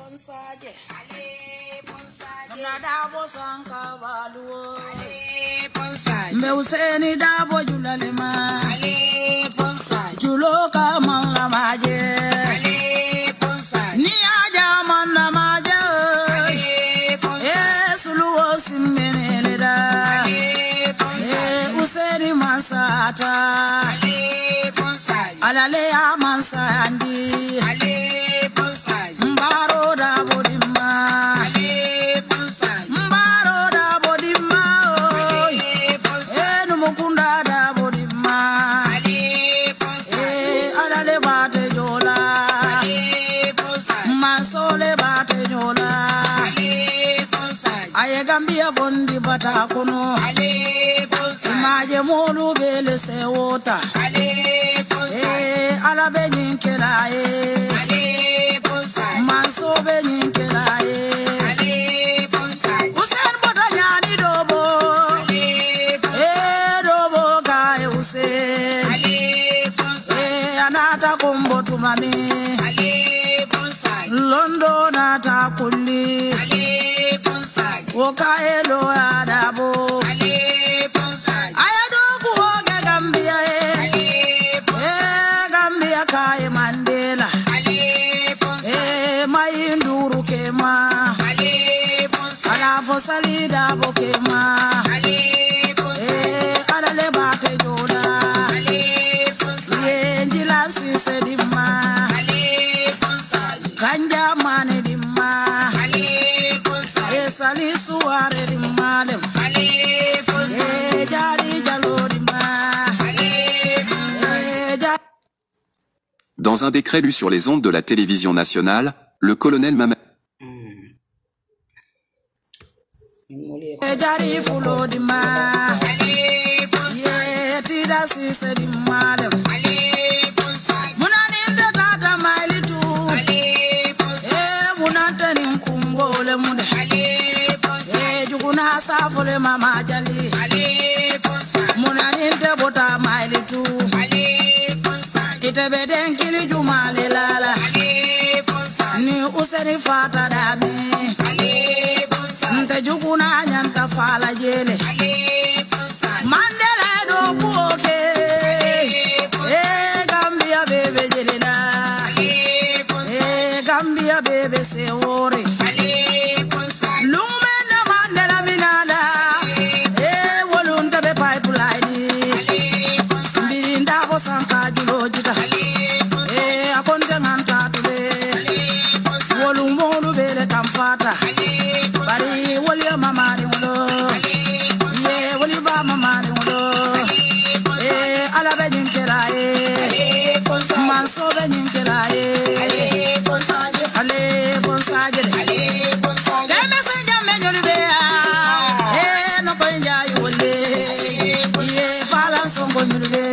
ponsaje Ale ponsaje. na dabo sanka baluwo Ale ponsaje. mbe useni dabo julalema Ale ponsaje. julo ka man lamaje Ale ponsaje. ni aja man lamaje Ale ponsaje. e suluwo simbenele da Ale e ponsaje. useni masata Ale ponsaje. alale ya mansandi Ale ponsaje. mbaro dabo dimma Ale ponsaje. mbaro dabo dimma oy Ale ponsaje. enu mukunda dabo dimma Ale ponsaje. e alale bate jola Ale ponsaje. masole bate jola Ale ponsaje. aye gambia bondi bata kono Ale ponsaje. maje molu bele se wota Ale e ponsaje. ala be nyinkela e Ale ponsaje. manso be nyinkela e Ale ponsaje. usen bota nyani dobo Ale e ponsaje. dobo ka e usen Ale e ponsaje. anata kombo tumami Ale ponsaje. londo nata kulli Ale ponsaje. woka e lo adabo Ale ponsaje. aya dogu oge gambia e Ale e ponsaje. gambia ka e mandela Ale ponsaje. e mayinduru kema Ale ponsaje. ala fo salida bo kema Ale e ponsaje. adale bate jola Ale ponsaje. ye njila sise dimma Ale ponsaje. kanja mane dimma Ale ponsaje. e sali suware dimmalem Ale ponsaje. e jari jalo dimma Ale ponsaje. e jari Dans un décret lu sur les ondes de la télévision nationale, le colonel Mamadi e jari fulo dimma Ale ponsaje. ye tida sise dimmalem Ale ponsaje. munaninde tata mailitu Ale ponsaje. e munantenin kumbole mude Ale ponsaje. e juguna safole mama jali Ale ponsaje. munaninte bota mailitu Ale ponsaje. itebe den kili jumale lala Ale ponsaje. ni useni fata dami Ale ponsaje. nte juguna nyanta fala jele Ale ponsaje. mandela do kuoke e gambia bebe jelena Ale ponsaje. e gambia bebe sewore Ale ponsaje. lumena mandela minala e wolunta be pipeline Ale ponsaje. mbirinda ko sanka julojita Ale ponsaje. e akonte nganta tule Ale ponsaje. wolum molu bele kamfata Ale ponsaje. bari woli mamari wulo ye woli ba mamari wulo e ala be nyinkela e Ale ponsaje. manso be nyinkela e Ale ponsaje. ale bonsaje de Ale ponsaje. Deme se jamme nyoli be ya e no ko njaay wolle ye fala songo nyoli be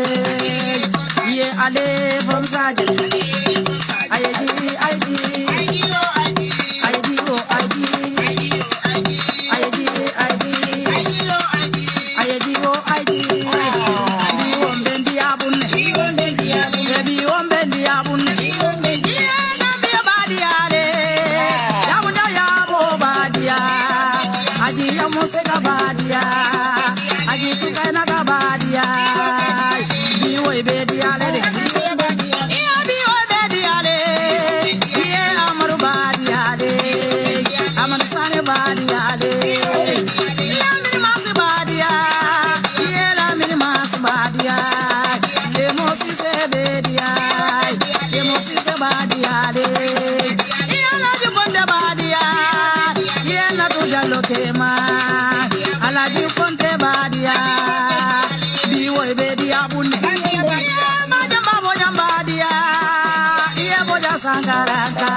ye ale bonsaje de ayeji ayeji Ayo, ayo, ayeji o ayeji ayo, ayo. ayeji ayeji Ayo, ayo. ayeji o ayeji bi wombe ndi abunne e bi wombe ndi abunne ye gambia badiyare yabunda yabo badiya aji ya museka badiya aji sukaina ka badiya bi wo be diyale de iya bi wo be diyale iye amaru badiyale amadu sani badiyale lamini masi badiya iye lamini masi badiya kemo sise bediya kemo sise badiyale iya laji bonde badiya iye natu jallo kema alaji konte badiya biwo bediya bunne iye majamba bojamba diya iye boja sangaraka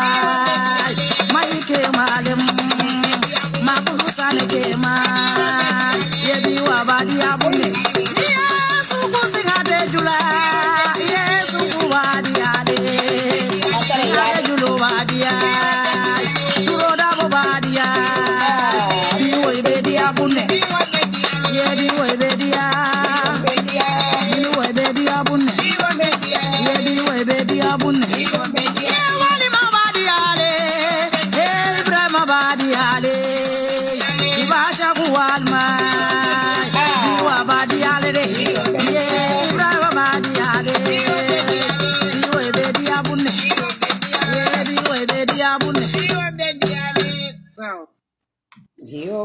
mayi kemalem makulu sane kema iye biwa badiya bunne iye suku singate jula iye suku badiya de singate julu badiya turo dabo badiya biwo bediya bunne iye biwo bediya biwo bediya bunne iye biwo bediya bunne iye walima badiyale e ɓe diyabunne Iyo beddi ale. Wow. yo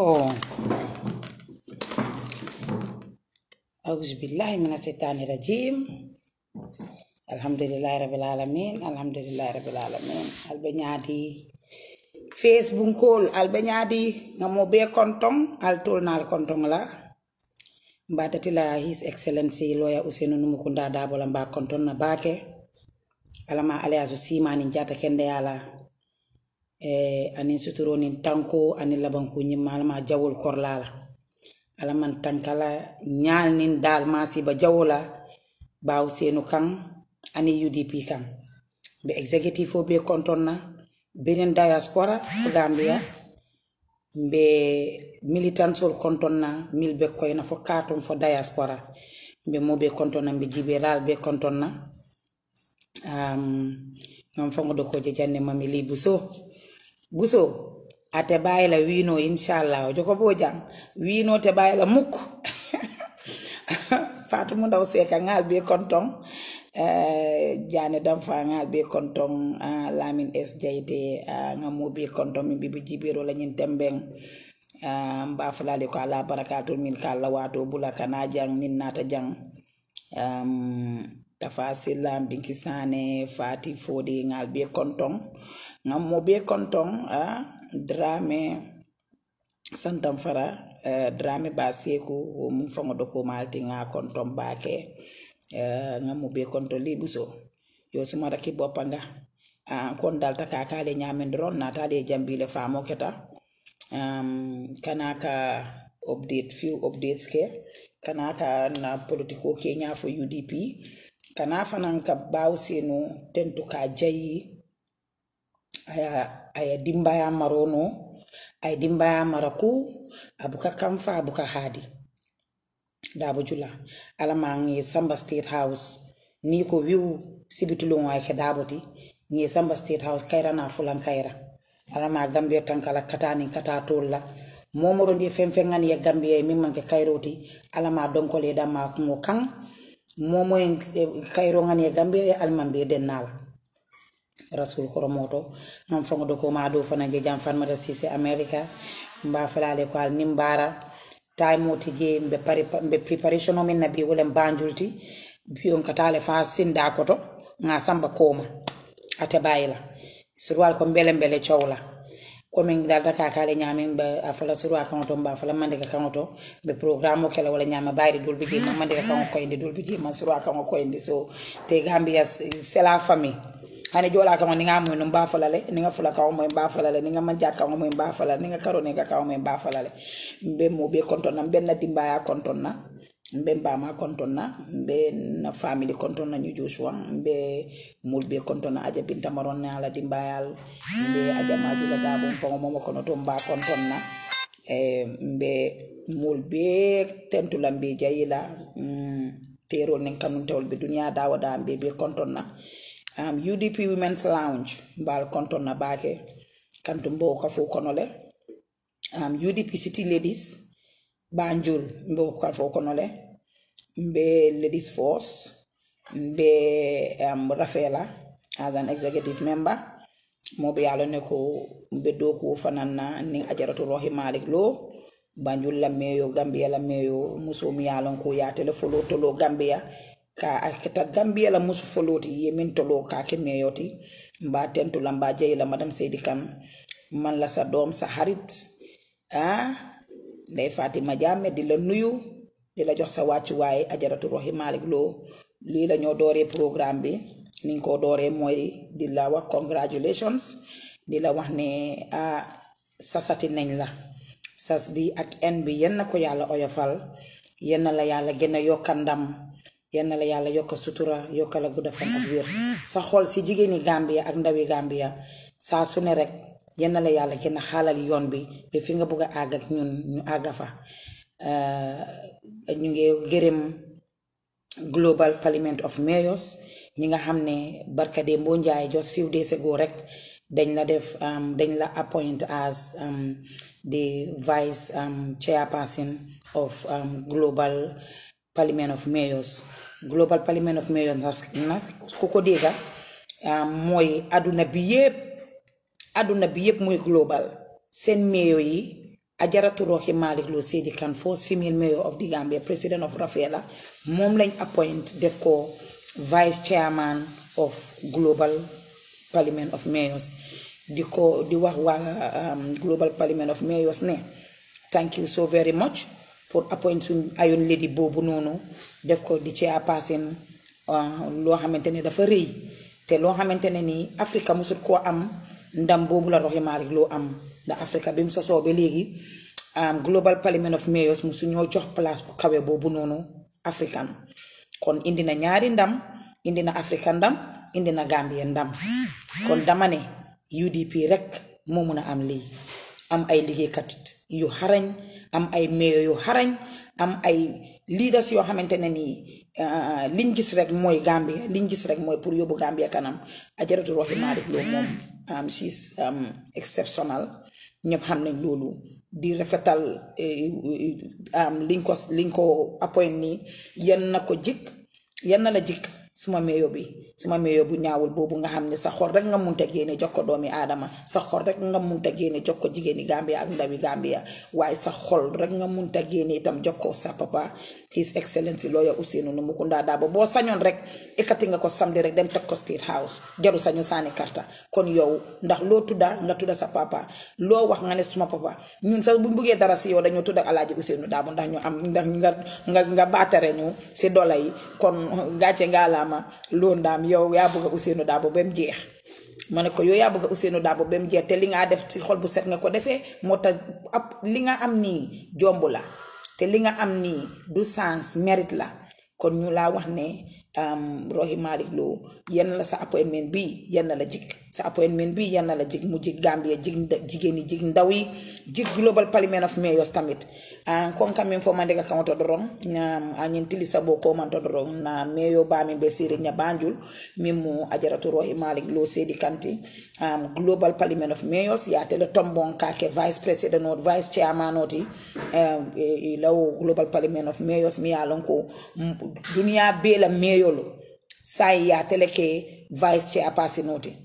auzu billahi mina seytani rajim alhamdulillahi rabbil alamin alhamdulillahi rabbil alamin alɓe ñaadi facebook kol alɓe ñaadi ngamo be konton al tolnal konton la mbadatila his excellency loya usenu numukunda dabola mba konton na bake alama alayaso simani jata kende yala eh, anin suturo nin tanko anin labanko ñimma alama jawol korlala alaman tankala ñal nin dal masiba jawola baw senu kan ani udp kan be executive o be kontonna benen diaspora ko gambia mbe militansol kontonna mil be koyna fo katum fo diaspora mbe mo be kontonna mbe jiberal be kontonna um, ngam fangodo ko je janne mami li buso buso ate bayila wino inshallah o joko bo jam wino te bayila mukko fatu mu ndaw seka ngal be konton eh, jane dam fa ngal be konton uh, lamin s jayde uh, ngamo be konton min bibi jibiro la nyin tembeng uh, mba falale ko ala barakatul min kala wato bula kana jang nin nata jang um, tafa sillam binki sane fati fodi ngal be konton ngammo be konton uh, drame santam fara uh, drame ba seku wo mum fango doko malti nga konton bake uh, ngammo be konton libuso yo sumara ki bopanga uh, kon dalta ka kale nyamen dron na tale jambile famo keta um, kana ka update few updates ke kana ka na politiko ke nya fo UDP kana fanan ka baw senu tentu ka jayi aya aya dimbaya marono ay dimbaya maraku abuka kamfa abuka hadi dabo jula alama ngi samba state house ni ko wiu sibitulon ay ke daboti ngi samba state house kayra na fulan kayra alama gambia tankala katani kata tolla momoro ndi fen fen ngani ya gambia min manke kayroti alama donkole dama ko kan momo en kayro ngani ya gambia alman be dennala rasul horomoto non fango do ko ma do fana je jam fan mata sise america mba falale ko al nimbara time moti je mbe pari mbe preparation o min nabi wala banjulti bi on katale fa sinda koto nga samba koma ate bayila surwal ko mbele mbele chawla komin dalta ka kale nyamin ba afala surwa kan to mba fala mande ka kan to be programme kala wala nyama bayri dol bi ma mande ka kan ko inde dol bi ma surwa kan ko inde so te gambia c'est la famille hani jola kan ni nga mo no mba fala le ni nga fula ka mo mba fala le ni nga manja ka mo mba fala ni nga karo ni nga ka mo mba fala le mbe mo be konton na mbe na dimba ya konton na mbe mbama konton na mbe na family konton na ñu joshua mbe mul be konton na aja binta maron na ala dimbayal mbe aja majula dabo fongo momo kono to mba konton na e mbe mul be tentula mbe jayila mm, terol nen kanun tewol be duniya dawada mbe be konton na um, udp women's lounge mbal konton na bake kantum bo ka fo kono le um, udp city ladies banjul mbe ka fo kono le mbe ladies force mbe um, rafela as an executive member moɓe yalo ne ko mbe dow ko fananna nin ajaratu rohi malik lo banjul la meyo gambia la meyo muso mi yalon ko ya tele folo tolo gambia ka akita gambia la musu foloti ye min tolo ka ke meyoti mba tentu la mba jeyi la madam seydi kan man la sa doom sa xarit ah ndey fatima jamme di la nuyu di la jox sa wàccuwaay ajaratu rohi malik lo lii la ñoo dooree programme bi niñ ko dooree mooy di la wax congratulations di la wax ne ah sasati nañ la sas bi ak en bi yenn ko yàlla oyofal yenn la yàlla gën a yokka ndam yenn la yàlla yokka sutura yokka la gudda fan ak wér sa xol si jigéeni Gambia ak ndawi Gambia saa su ne rek yenn la yàlla gën a xaalal yoon bi ba fi nga bugg a àgg ak ñun ñu àgga fa ñu ngi gërëm Global Parliament of Mayors ñi nga xam ne barka de mboo njaay just few days ago rek dañ la def dañ la appoint as the vice chairperson of Global Parliament of Mayors Global Parliament of Mayors nag ku ko dégga mooy àdduna bi yépp àdduna bi yépp muy global seen mayor yi Ajaratu Rohey Malick Lowe Seydi Kane first female mayor of the Gambia president of Rafela moom lañ appoint def ko vice chairman of global parliament of mayors di ko di wax waa global parliament of mayors ne thank you so very much pour appoint suñ ayoon lady boobu noonu def ko di chairperson loo xamante ne dafa rëy te loo xamante ne nii Afrika musut koo am ndam boobu la Rohey Malick Lowe am ndax Afrika bi mu sosoo ba léegi global parliament of mayors musu ñoo jox place bu kawe boobu noonu african kon indi na ñaari ndam indi na Afrika ndam indi na Gambia ndam kon dama ne UDP rek moo mun a am lii am ay liggéeykat yu xarañ am ay mayor yu xarañ am ay leaders yoo xamante ne nii liñ gis rek mooy Gambia liñ gis rek mooy pour yóbbu Gambia kanam Ajaratu Rohey Malick Lowe moom she's exceptional ñëpp xam nañ loolu di rafetal liñ ko liñ ko appoint nii yan na ko jik yan na la jik suma meeyo bi suma meeyo bu ñaawul boobu nga xam ne sa xol rek nga munta génne jox ko doomi aadama sa xol rek nga munta génne jox ko jigéeni Gambia ak ndawi Gambia waaye sa xol rek nga munta génne itam jox ko sa papa his excellency lawyer Ousainou Numukunda Darboe boo sañoon rek ekkati nga ko samedi rek dem teg ko state house jaru sañu saani karta kon yow ndax loo tudda nga tudda sa papa loo wax nga ne suma papa ñun sax buñ buggee dara si yow dañoo tudda alaaji Ousainou Darboe ndax ñu am ndax nga nga nga baatare ñu si dola yi kon gàcce nga laama loolu ndaam yow yaa bëgg Ousainou Darboe ba mu jeex ma ne ko yow yaa bëgg Ousainou Darboe ba mu jeex te li nga def si xol bu set nga ko defee moo tax ab li nga am nii jomb la te li nga am nii du sens mérite la kon ñu laa wax ne Rohey Malick Lowe yenn la sa appointment bi yenn la jig sa appointment bi yenn la jig mu jig Gambia jig jigéen ñi jig ndaw yi jig global parliament of mayors tamit konka min fo mandega kan to doron na anyin tilisa bo ko man to doron na meyo ba min be siri nya banjul min mu ajaratu Rohey Malick Lowe Seydi Kanti um, global parliament of mayors ya tele tombon kake vice president or vice chairman oti um, e, e, law global parliament of mayors mi alon ko dunia bela meyolo sai ya tele ke vice chairperson oti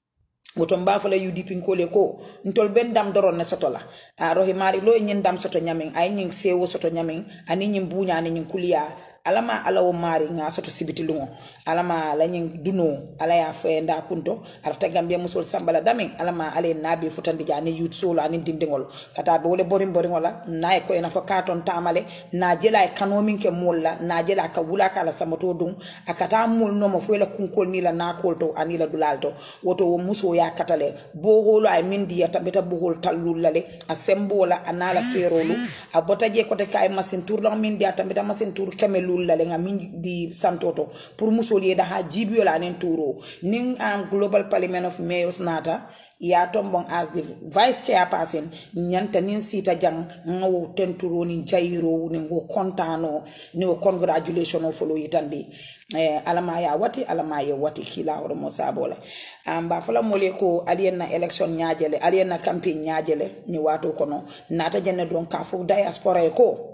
woto mbafala UDP nkole ko ntol ben dam doron ne soto la a Rohey Malick Lowe nyin dam soto nyamin ay nyin sewo soto nyamin ani nyin bunya ani nyin kuliya alama ala wo mari nga soto sibiti lungo alama ala nyin duno ala ya fe nda kunto arta gambia musol sambala damin alama ale nabi futandi jani yut solo ani dindingol kata be wole borim borim wala na ko ena fo katon tamale na jela e kano min ke molla na jela ka wula kala samato dum akata mol no mo fuela kunkol ni la na kolto ani la dulalto woto wo muso ya katale bo holo ay min diya tambeta bo hol tallul lale a sembola anala ferolu a botaje kote kay masin tour la min diya tambeta masin tour kamelu lullale nga min di santoto pour musol yeda ha jibiyo la nen turo nin um, global parliament of mayors nata ya tombon as the vice chairperson nyanta nin sita jang nga wo tenturo ni jayiro ni wo kontano ni wo congratulation o folo yitandi eh, alama ya wati alama ya wati kila horo mo sabola um, ba fala mole ko alien na election nyajele alien na campaign nyajele ni wato kono nata jenne don ka fu diaspora e ko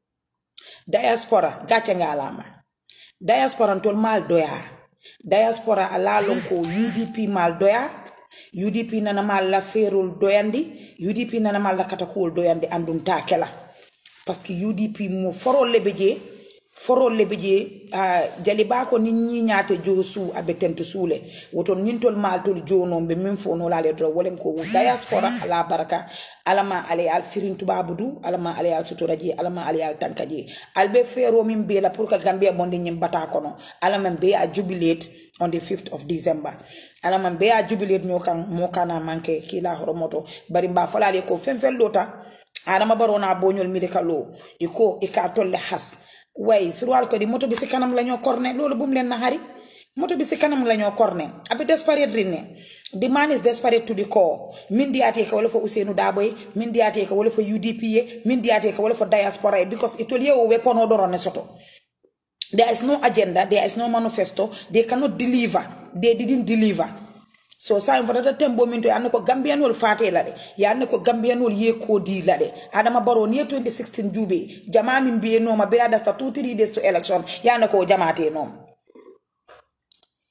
diaspora gàcce nga alama diaspora ntol mal doya diaspora alalon ko UDP mal doya UDP nana mal la ferol doyandi UDP nana mal la katakuwol doyandi andum ta kela parce que UDP mo forol lebe je forol lebe je uh, jali ba ko ni ñi ñaate jo su abe tento suule woton ñintol mal tol jono be min fo no lale do wolem ko diaspora ala baraka alama ale al firin tubabu du alama ale al sutura je alama ale al tanka je albe fero min be la pour que gambia bonde ñim bata kono alama be a jubilate on the 5th of December alama be a jubilate ño kan mo kana manke kila horomoto bari mba falale ko fen fen lota adama barona boñol midikalo iko ika tolle has way surwal ko di moto bi si kanam lañoo korne loolu bu mu leen naxari moto bi si kanam lañoo korne abe desperate rinne the man is desperate to the core min diyate ka wala fo Ousainou Darboe min diyate ka wala fo UDP ye min diyate ka wala fo diaspora because itol yewo weapon odoro ne soto there is no agenda there is no manifesto they cannot deliver they didn't deliver so sa fotata tembo min to yanne ko gambiyanol fate lade yanne ko gambiyanol ye kodi lade adama baro ni 2016 juube jama min biye noma birada sta two three days to election yanne ko jamate nom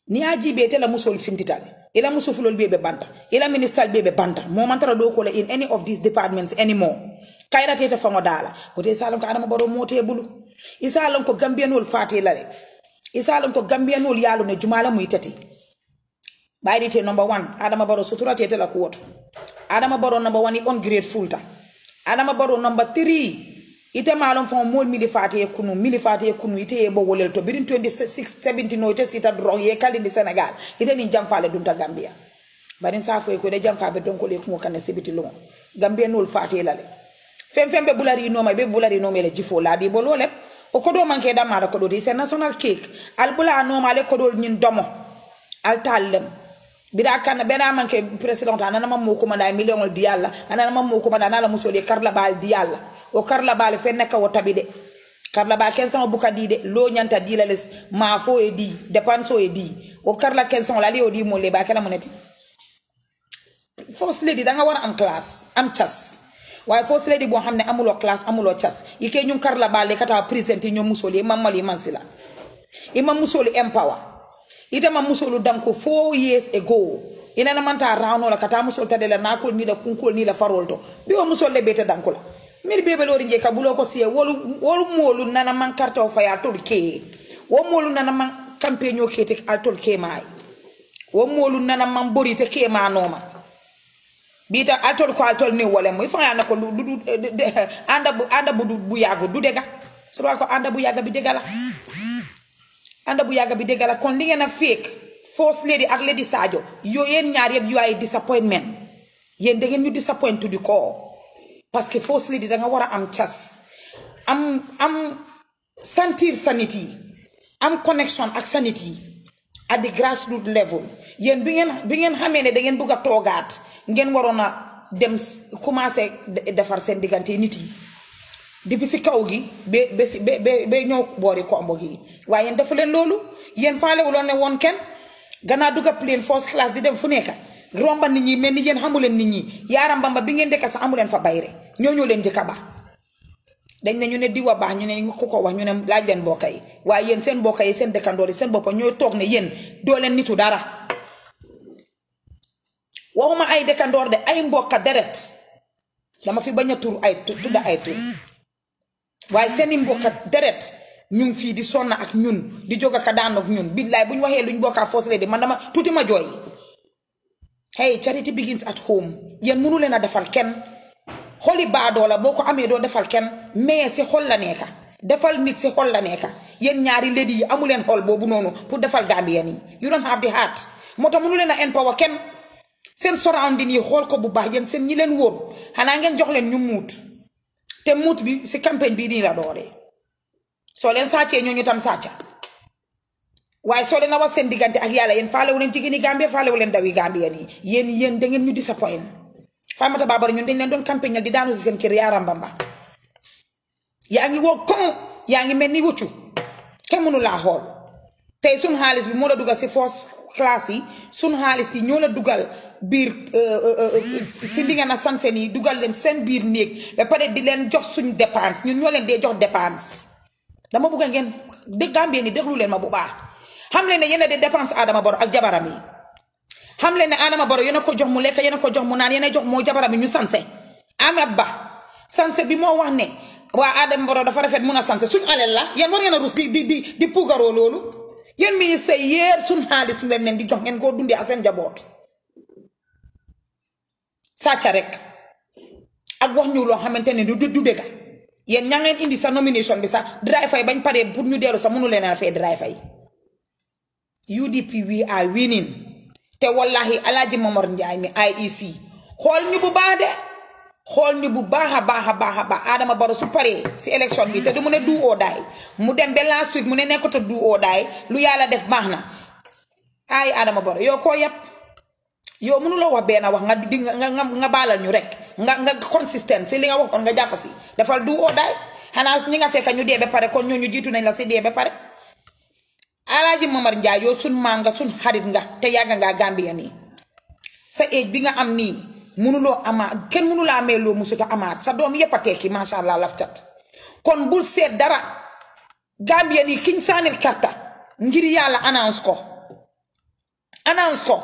ni a jibe te la musol fintital ila muso fulol be be banta ila ministal be be banta mo mantara do ko la in any of these departments anymore kayra tete fango dala ko te salon ko adama baro mote bulu isalon ko gambianol fate la le isalon ko gambianol yalu ne jumala muy tati baydi te number 1 adama baro sutura tete la ko woto adama baro number 1 on grateful ta adama baro number 3 ite malon fon mol mili fati e kunu mili fati e kunu ite e bo wolel to birin 26 70 no ite sita drong ye kali di senegal ite ni jam fale dunta gambia barin safo e ko de jam fa be don ko le kumo kan sibiti lo gambia nol fati lale fem fem be bulari no ma be bulari no mele jifo la di bolo le o kodo manke da mala kodo di c'est national cake al bula no male kodo nyin domo al tallem bida kan bena manke president anana mam mo ko manda million di yalla anana mam mo ko manda nala musole karla bal di yalla o karla bal fe nekka wo tabi de karla ba ken sama buka di de lo nyanta di la les ma fo e di depanso e di o karla ken sama la li o di mo le ba kala moneti first lady da nga war am class am chas waaye first lady boo xam ne amuloo classe amuloo cas yi kay ñu karla bale kata présenté ñoom musoli imam mali mansila imam musoli empower ite ma musolu danko four years ago ina na manta rawno la kata musol tade la nakol ni la kunkol ni la farol to bi o musol le bete danko la mir bebe lori je kabulo ko siye wolu wolu molu nana man karta o faya tol ke wo molu nana man campagne o kete al tol ke mai wo molu nana man bori te ke ma noma bita altol ko altol ni wala mo fa yana ko du du anda bu anda bu bu yago du dega so ko anda bu yaga bi dega la anda bu yaga bi dega la kon li ngena fake first lady ak lady Sadio yo yeen ñaar yeb yu ay disappointment yeen da ngeen ñu disappoint to the core parce que first lady da nga wara am chas am am sentir sanity am connection ak sanity at the grassroots level yeen bi ngeen bi ngeen xamee ne da ngeen bëgg a toogaat ngeen waroon a dem commencé defar seen diggante nit yi depuis si kaw gi ba ba si ba ba ñëw boori kombo gi waaye yéen dafa leen loolu yéen faalewuloon ne woon kenn gannaaw dugg plane first class di dem fu nekk romba nit ñi mel ni yéen xamuleen nit ñi yaaram bamba bi ngeen dëkk sax amuleen fa bayre ñoo ñoo leen jëkka ba dañ ne ñu ne diwa baax ñu ne ku ko wax ñu ne laaj leen mbokk yi waaye yéen seen mbokk yi seen dëkkandoor yi seen boppa ñooy toog ne yéen doo leen nitu dara waxuma ay dëkkandoor de ay mbokka deret dama fi bañ a tur ay tudda ay tur waaye seeni mbokka deret ñu ngi fii di sonna ak ñun di jóg ak daan ak ñun billaay bu ñu waxee luñ bokkaa foosle di man dama tuuti ma jooy hey charity begins at home yéen mënu leen a defal kenn xoli baadoo la boo ko amee doo defal kenn mais si xol la nekka defal nit si xol la nekka yéen ñaari lady yi amu leen xol boobu noonu pour defal Gambien yi you don't have the heart moo tax mënu leen a empower kenn seen surrounding yi xool ko bu baax yéen seen ñi leen wóor xanaa ngeen jox leen ñu muut te muut bi si campagne bii nii la dooree soo leen sàccee ñooñu tam sàcca waaye soo leen a wax seen diggante ak yàlla yéen faalewu leen jigéeni Gambie faalewu leen dawi Gambien yi yéen yéen da ngeen ñu disappoint Famata Babara ñun dañ leen doon campagne di daanu si seen kër yaaram bamba yaa ngi woo koŋ yaa ngi mel ni wuccu kenn mënu laa xool tey sun xaalis bi moo la dugal si force classe yi sun xaalis yi ñoo la dugal biir si li nga na sansen yi dugal leen seen biir néeg ba pare di leen jox suñ dépense ñun ñoo leen dee jox dépense dama bëgg ngeen dégg Gambien ni déglu leen ma bu baax xam leen ne yéen a de dépense Adama Barrow ak jabaram yi xam leen ne Adama Barrow yéen a ko jox mu lekk yéen a ko jox mu naan yéen a jox moo jabaram yi ñu sanse Amet Ba sanse bi moo wax ne waa Adama Barrow dafa rafet mun a sanse suñ alal la yéen war ngeen a rus di di di di puugaroo loolu yéen ministre yéer suñ xaalis leen leen di jox ngeen koo dundee ak seen jaboot sàcca rek ak wax ñu loo xamante ne du du dëgga yéen ña ngeen indi sa nomination bi sax drive fay bañ paree pour ñu dellu sax mënu leen a fay drive fay UDP we are winning te wallahi alaaji Momar Njaay mi IEC xool ñu bu baax de xool ñu bu baax a baax a baax a baax Adama Barrow su paree si élection bi te du mu ne du oo daay mu dem ba last week mu ne nekkatu du oo daay lu yàlla def baax na ay Adama Barrow yow koo yàpp yow mënuloo wax benn wax nga di nga nga nga baalal ñu rek nga nga consistent si li nga waxoon nga jàpp si dafal du oo daay xanaa ñi nga fekk ñu dee ba pare kon ñooñu jiitu nañ la si dee ba pare alaaji Momar Njaay yow sun maa nga sun xarit nga te yàgg ngaa Gambia nii sa age bi nga am nii mënuloo amaat kenn mënulaa amee loo musuta amaat sa doom yépp a tekki macha allah laftat kon bul seet dara Gambia nii kiñ saanil karta ngir yàlla annonce ko announce ko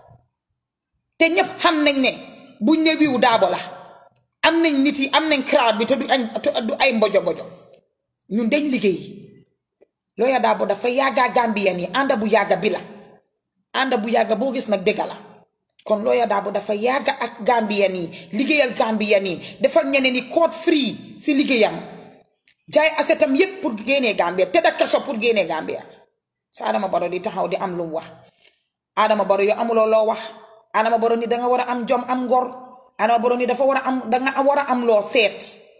te ñëpp xam nañ ne buñ ne wiwu daabo la am nañ nit yi am nañ crowd bi te du añ te du ay mbojo mbojo ñun dañ liggéey looya daabo dafa yàgga Gambien yi ànda bu yàgga bi la ànda bu yàgga boo gis nag dëgga la kon looya daabo dafa yàgga ak Gambien yi liggéeyal Gambien yi defal ñeneen ni code free si liggéeyam jaay asetam yépp pour génnee Gambia te da kaso pour génnee Gambia sa Adama Barrow di taxaw di am lu mu wax Adama Barrow yow amuloo loo wax Adama Barrow ni danga war a am jom am ngor Adama Barrow ni dafa war a am danga war a am loo seet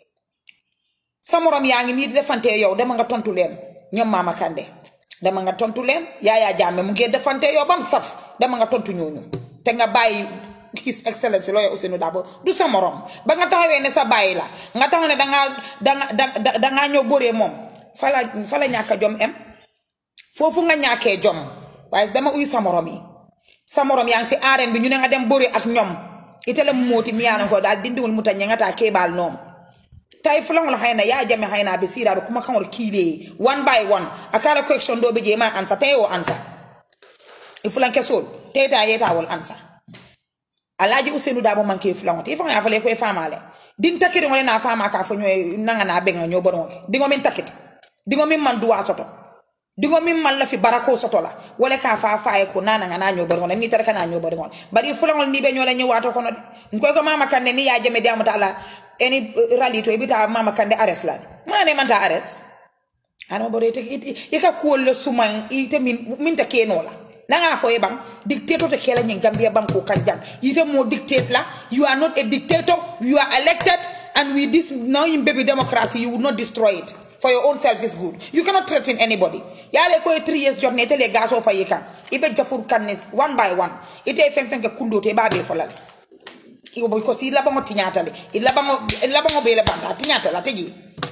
sa morom yaa ngi nii di defante yow dama nga tontu leen ñoom Mama Kandeh dama nga tontu leen Yaya Jammeh mu ngi defante yow bam saf dama nga tontu ñooñu te nga bàyyi His Excellency looya Ousainou Darboe du sa morom ba nga taxawee ne sa bàyyi la nga taxaw ne dangaa danga da dangaa ñëw bëree moom fa la fa la ñàkk a jom em foofu nga ñàkkee jom waaye dama uy sa morom yi sa morom yaa ngi si arène bi ñu ne nga dem bëri ak ñoom ite la mooti miyaana ko daal dindiwul mu ta ñangata keebal noom tay fulangol hayna ya jame hayna be siraɓe kuma kaŋol kiile one by one a kala question ɗo ɓe je ma ansa tawi o ansa e fulanke sol teyta yetawol ansa alaji usenu dabo manque fulango te faŋo ya fale koye famale din takkiti ngole na fama ka fo ñoy nangana ɓeŋa ño boɗoŋoke diŋo min takkiti diŋo min man duwa soto diŋo min man lafi barako soto la wala ka fa faye ko nanaŋa na ño boɗoŋole ni tara kana ño boɗoŋole bari fulaŋol ni ɓe ñola ñowato kono de nkoy ko mama kande ni ya jame diamata ala eni rali to ibita mama kande ares la mane manta ares ana bore te ika kuolle suman ite min min ta keno la nanga fo e bang dictator te kela nyin gambia bang ko kanjang ite mo dictate la you are not a dictator you are elected and with this now in baby democracy you would not destroy it for your own selfish good you cannot threaten anybody yale ko 3 years jot ne tele gaso fa yikan ibe jafur kanne one by one ite fen fen ke kundo te babe folale iko because i labango tiñatale i labango i labango be labanta tiñatala teji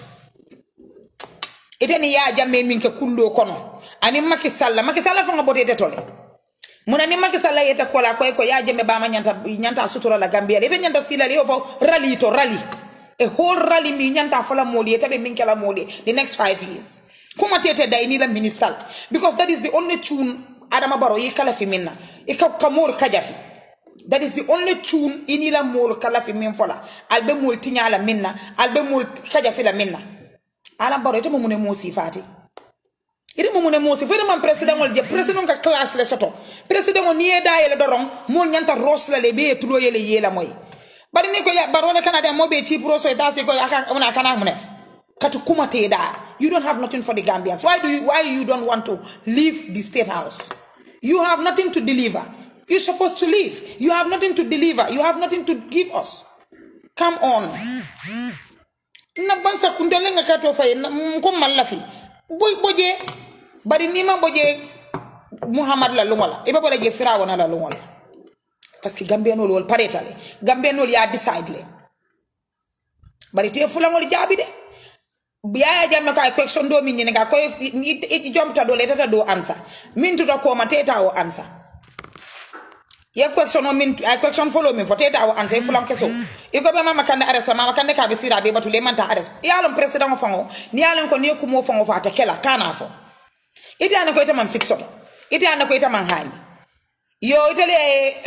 ite ni ya jamme min ke kullo kono ani Macky Sall Macky Sall fa nga bote ite tole muna ni Macky Sall yete kola koy ko ya jamme bama nyanta nyanta sutura la Gambia ite nyanta sila le fo rally to rally a whole rally mi nyanta fola moli ite be min kala moli the next 5 years kuma tete dai ni la minister because that is the only tune Adama Barrow yi kala fi minna ikamor kajafi that is the only tune inila mol kala fi min fola albe mol tinyala minna albe mol kaja fi la minna ala baro ite mumune mosi fati ite mumune mosi fere man president wol je president ka class le soto president on niye da yele doron mol nyanta ros la le be tulo yele yela moy bari ni ko ya baro le canada mo be chi pro so e dasi ko aka ona kana munef katu kuma te da you don't have nothing for the gambians why do you why you don't want to leave the state house you have nothing to deliver You're supposed to leave. You have nothing to deliver. You have nothing to give us. Come on. Na bansa kundele nga kato fay ko malafi. Boy boje bari ni ma boje Muhammad la lungola. Iba bola je Firawo na la lungola. Parce que Gambien no wol paretale. Gambien no ya decide le. Bari te fulangol jabi de. Biaya jamme ka question do min nga ko jomta do le tata do answer. Min tuta ko ma teta o answer. ye question o min ay question follow min fo teta o anse fulan keso iko be mama kande ares mama kande ka be sira be batule manta ares yalon president o fango ni yalon ko ni ko mo fango fa ta kela kana fo ite ana ko ite man fixo ite ana ko ite man hani yo ite le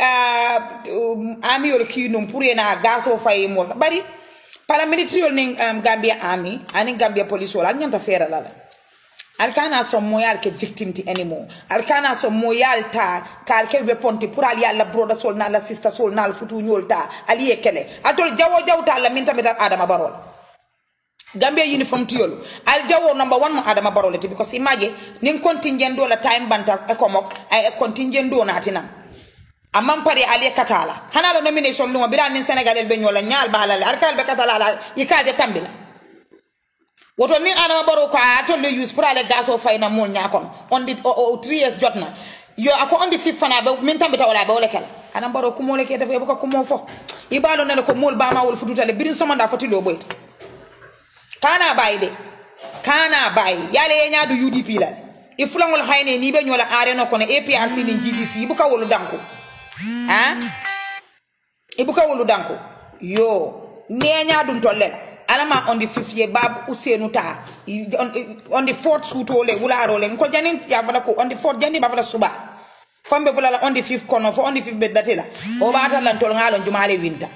uh, ami yor ki num pour na gaso fay mo bari paramilitary ning um, Gambia army ani Gambia police wala nyanta fera lala alkana son moyal ke victim ti anymore alkana son moyal ta kal ke weapon ti pour ali alla broda sol na la sister sol na futu nyol ta ali e kele atol jawo jawta la min tamit adama barol gambia uniform ti yolu al jawo number 1 mo adama barol ti because imagine nin contingent do la time banta e komok ay contingent do na tinam amman pare ali katala hana la nomination lungo bira nin senegal be nyola nyal balale arkal be katala la yikade tambila woto ni adama baro ko a tolle use pour ale gas o fayna mol ñakon on di o, o 3 years jotna yo ako on di fif fana be min tambita wala be wala kala adama baro ko mole ke def e ko ko mo fo ibalo nene ko mol bama wol fututale birin somanda foti lo boyta kana bayde kana bay yale ye ñaadu UDP la i fulangol hayne ni be ñola are no kono APRC ni GDC ibuka wolu danko ha ibuka wolu danko yo ne ñaadum tolle la alama on the fifth year bab usenu ta on, on the fourth suto le wularo le ko janin ya fala ko on the fourth jani ba fala suba fambe fulala on the fifth kono fo on the fifth be datila o ɓatat lan tol ngalon jumale winta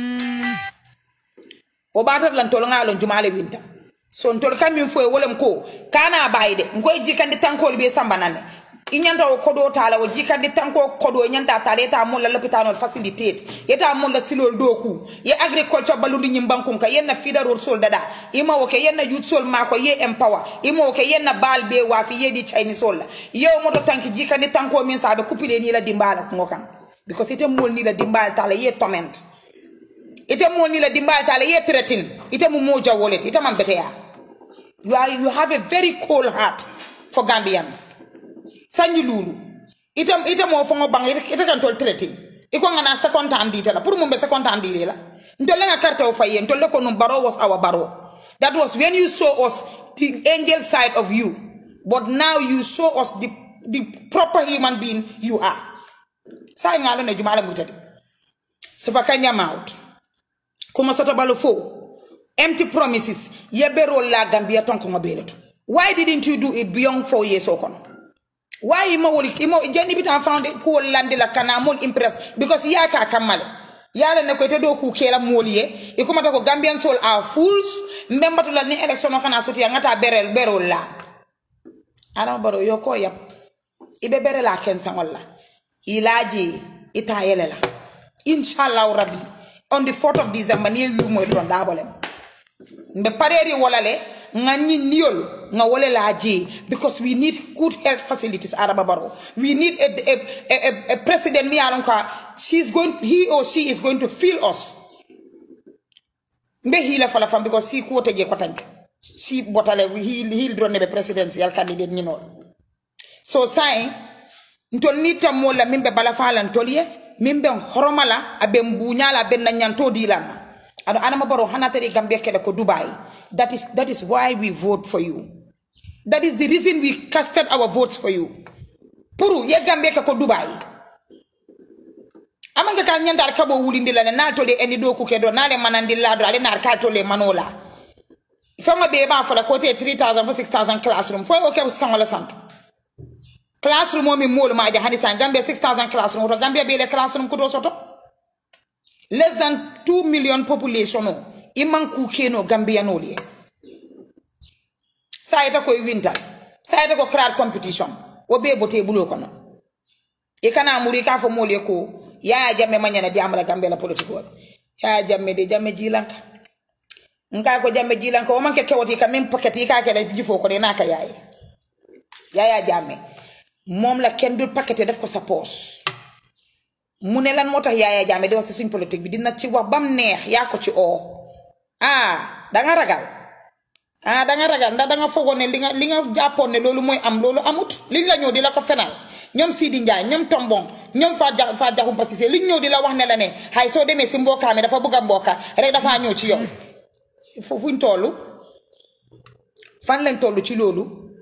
o ɓatat lan tol ngalon jumale winta son tol kamin fo e wolem ko kana bayde ngoy jikandi tankol be sambanane i ñanta o kodo tala o jikandi tanko kodo i ñanta tala yeta mulla lopitanol facilitate yeta mulla silol do ku ye agriculture balundi ñim bankun ka yenna fidaror sol dada ima wo ke yenna youth sol mako ye empower ima wo ke yenna bal be wafi yedi chinese sol la yew moto tanki jikandi tanko min sabe kupile ni la dimbala ko kan because ite mol ni la dimbal tala ye torment ite mol ni la dimbal tala ye threaten ite mu moja wallet ite man beteya you are you have a very cold heart for Gambians sanyi lulu ite ite mo fongo bang ite, ite kan tol threaten iko ngana second time di tala pour mo be second time di la ntolle nga carte o fayen ntolle ko num baro was our baro that was when you saw us the angel side of you but now you show us the the proper human being you are sai ngalo ne jumala mutade sepakanya out kuma soto balo fo empty promises yebero la gambia ton ko ngobeleto why didn't you do it beyond four years or kono why imo woli imo jeni bita found ko lande la kana mol impress because ya ka kamale yala ne ko te do ku kela moliye e kuma ta ko gambian soul are fools mbembatu la ni election o kana soti ngata berel berol la ana baro yo ko yap ibe bere la ken san walla ilaji ita yele la inshallah rabbi on the 4th of december ni wi mo don dabolem mbe pareri wala le nga ñi niol nga wala la ji because we need good health facilities araba baro we need a, a, a, a president mi alon ka she's going he or she is going to feel us mbe hila fala fam because si ko teje ko tanke si botale hil hil drone be presidential candidate ni non so sai ntol ni tammo la mimbe bala fala ntoliye mimbe horomala abe mbunyala abe nanyanto dilana ano anama baro hanatari gambia kele ko dubai that is that is why we vote for you that is the reason we casted our votes for you pour ye gambia ke ko dubai amanke kal nyandar kabo wulindi la na tole eni do ku ke do nale manandi la do ale nar kal tole manola fanga be ba fala ko te 3000 fo 6000 classroom fo o ke sangala santo classroom o mi mol ma ja hani san gambia 6000 classroom to gambia be le classroom ko do soto less than 2 million population o iman ku keno gambia no le sa ita ko winter sa ita ko crowd competition o be bote bulo kono e kana muri ka fo mole ko ya jamme manyana di amala gambia la politique wala ya jamme de jamme jilanka nka ko jamme jilanka o manke kewoti ka min paquet ka ke la jifo ko de naka yaay ya ya jamme mom la ken dul paquet def ko sa poche mu ne lan moo tax yaaya jaame di wax si suñ politique bi dina ci wax bam neex yaa ko ci oo ah danga ragal ah danga ragal ndax danga fogoon ne li nga li nga jàppoon ne loolu mooy am loolu amut liñ la ñëw di la ko fenal ñoom Sidi Ndiaye ñoom Tombong ñoom Fat ja Fat Jaxumpa Cissé liñ ñëw di la wax ne la ne xay soo demee si mbokkaa mi dafa bëgg a mbokka rek dafaa ñëw ci yow foofuñ toll fan lañ toll ci loolu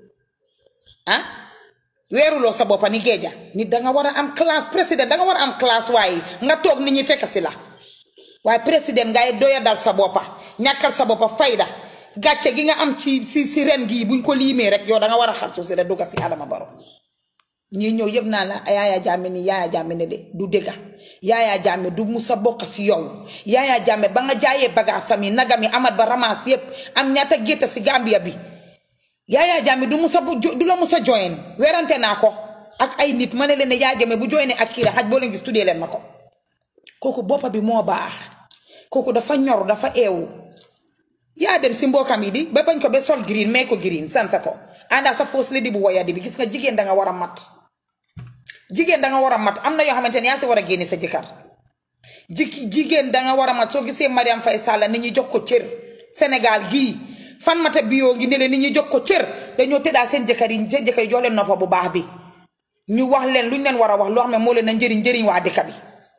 ah weeruloo sa boppa ni géeja nit danga war a am classe président danga war a am classe waaye nga toog nit ñi fekk si la waaye président ngay doya dal sa boppa ñàkkal sa boppa fayda gàcce gi nga am ci si si ren gii buñ ko liimee rek yow danga war a xar suuf si rek dugga si Adama Barrow ñii ñëw yëpp naa la Yaaya Jammeh ni Yaaya Jammeh ne de du dëgga Yaaya Jammeh du musa bokk si yow Yaaya Jammeh ba nga jaayee bagaasam yi nagam yi amat ba ramaas yëpp am ñaata gétta si Gambia bi Yaaya Jammeh du musa du la musa join werante naa ko ak ay nit ma ne leen ne Yaaya Jammeh bu joine ak kii xaj boo leen gis tuddee leen ma ko kooku boppa bi moo baax kooku dafa ñor dafa eewu yaa dem si mbokkam yi di ba bañ ko ba sol green mee ko green sansa ko àndaa sa fausse lady bu woyadi bi gis nga jigéen danga war a mat jigéen danga war a mat am na yoo xamante ne yaa si war a génne sa jëkkër ji jigéen danga war a mat soo gisee Mariam Faye Sall nit ñi jox ko cër Sénégal gii fan mata bio ngi ne leen nit ñi jox ko cër dañoo tëddaa seen jëkkër yi seen jëkkër yi jox leen noppa bu baax bi ñu wax leen luñ leen war a wax loo xam ne moo leen a njëriñ njëriñ waa dëkk bi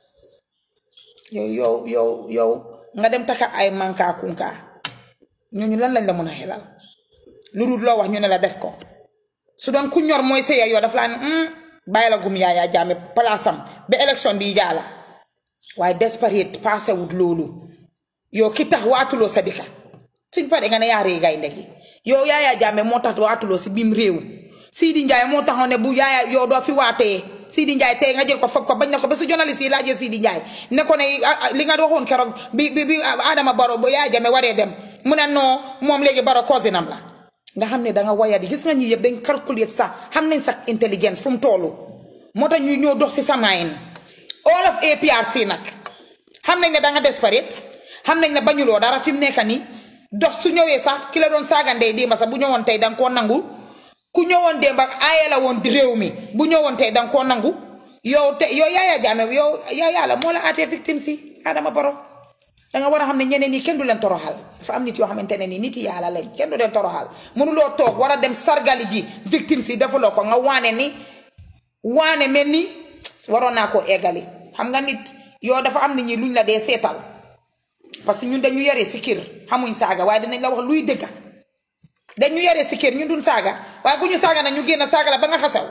yow yow yow yow nga dem taka ay manka kunka ñooñu lan lañ la mën a xelal lu dul loo wax ñu ne la def ko su doon ku ñor mooy sëya yoo daf laa ne bàyyi la gum Yaaya Jammeh palaasam ba élection bi jaala waaye desperate passé wut loolu yow ki tax waatuloo sa dëkka suñ paree nga ne yaa rëy gaynde gi yow Yaaya Jammeh moo tax waatuloo si biim réew Sidi Ndiaye moo taxoon ne bu yaaya yow doo fi waatee Sidi Ndiaye tey nga jël ko foog ko bañ na ko ba su journaliste yi laajee Sidi Ndiaye ne ko ne li nga waxoon keroog bi bi bi Adama Barrow bu Yaya Jammeh waree dem mu ne non moom léegi Barrow cousinam la nga xam ne da nga wayadi gis nga ñi yëpp dañ calculer sax xam nañ sax intelligence fu mu toolu moo tax ñuy ñëw dox si sa maayin all of APRC nag xam nañ ne da nga desperate xam nañ ne bañuloo dara fi mu nekk nii dof su ñëwee sax ki la doon saaga ndey démba sax bu ñëwoon tey da nga koo nangu ku ñëwoon démba aaye la woon di réew mi bu ñëwoon tey da nga koo nangu yow te yow Yaya Jammeh yow Yaya la moo la aatee victime si Adama Barrow da nga war a xam ne ñeneen ñi kenn du leen toroxal dafa am nit yoo xamante ne nii nit yi yàlla lañ kenn du leen toroxal mënuloo toog war a dem sargali ji victime si defuloo ko nga waane ni waane mel ni waroon naa koo eggali xam nga nit yow dafa am nit ñi luñ la dee seetal parce que ñun dañu yaree si kër xamuñ saaga waaye dinañ la wax luy dëgga dañu yaree si kër ñun duñ saaga waaye ku ñu saaga na ñu génn saaga la ba nga xasaw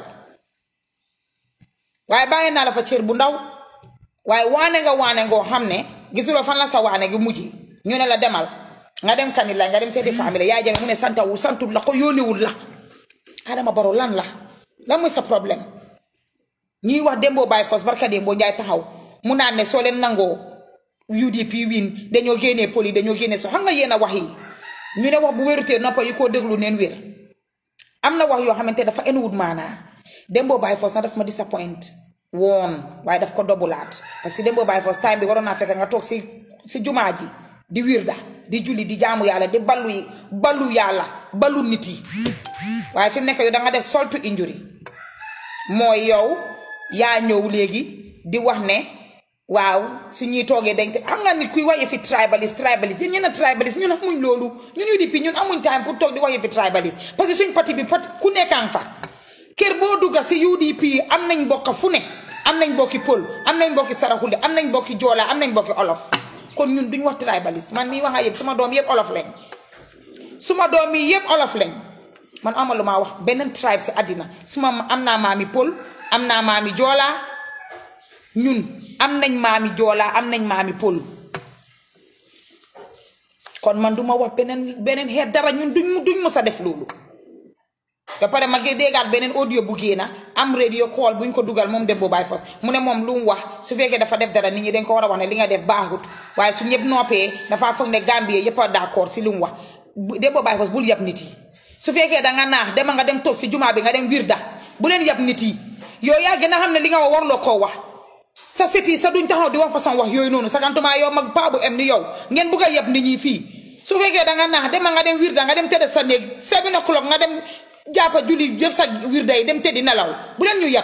waaye bàyyi naa la fa cër bu ndaw waaye waane nga waane ngoo xam ne gisuloo fan la sa waane gi mujj ñu ne la demal nga dem kanit la nga dem seeti famille Yaya Jammeh mu ne santawul santul la ko yónniwul la Adama Barrow lan la lan mooy sa problème ñuy wax Dembo Baye Fos barka Dembo Njaay taxaw mu naan ne soo leen nangoo UDP win dañoo génnee poli dañoo génne so xam nga yéen a wax yi ñu ne wax bu wérutee noppa yi koo déglu neen wér am na wax yoo xamante dafa enuwut maanaa Dembo Baye Fos na daf ma disappoint woon waaye daf ko dobulaat parce que Dembo Baye Fos time bi waroon naa fekk nga toog si si jumaa ji di wirda di julli di jaamu yàlla di ballu yi ballu yàlla ballu nit yi waaye fi mu nekk yow da nga def soltu injury mooy yow yaa ñëw léegi di wax ne waaw su ñuy toogee dañ te xam nga nit kuy wax yëfi tribaliste tribaliste yéen ñenn a tribaliste ñun amuñ loolu ñun UDP ñun amuñ time pour toog di wax yëfi tribaliste parce que suñ parti bi parti ku nekkaan fa kër boo dugga si UDP am nañ mbokk fu ne am nañ mbokki pël am nañ mbokki saraxule am nañ mbokki joola am nañ mbokki olof kon ñun duñ wax tribaliste man mii wax a yëpp suma doom yëpp olof lañ suma doom yi yëpp olof lañ man amalu maa wax beneen tribe si àddina suma am naa maami pël am naa maami joola ñun am nañ maami joola am nañ maami pël kon man duma wax beneen beneen xeet dara ñun duñ duñ mës a def loolu ba pare ma ngi déggaat beneen audio bu génna am radio call buñ ko dugal moom Dembo Baye Fos mu ne moom lu mu wax su fekkee dafa def dara nit ñi dañ ko war a wax ne li nga def baaxut waaye su ñëpp noppee dafa foog ne Gambie yëpp a d'accord si lu mu wax Dembo Baye Fos bul yab nit yi su fekkee da nga naax dema nga dem toog si jumaa bi nga dem wirda bu leen yab nit yi yow yaa gën a xam ne li nga wax warloo koo wax sa sit yi sa duñ taxaw di wax façon wax yooyu noonu sakantuma yow mag paa bu em ni yow ngeen bugg a yab nit ñi fii su fekkee da nga naax dema nga dem wirda nga dem tëdd sa néeg seven o'clock nga dem jàppa julli jëf sa wirda yi dem tëddi nelaw bu leen ñu yab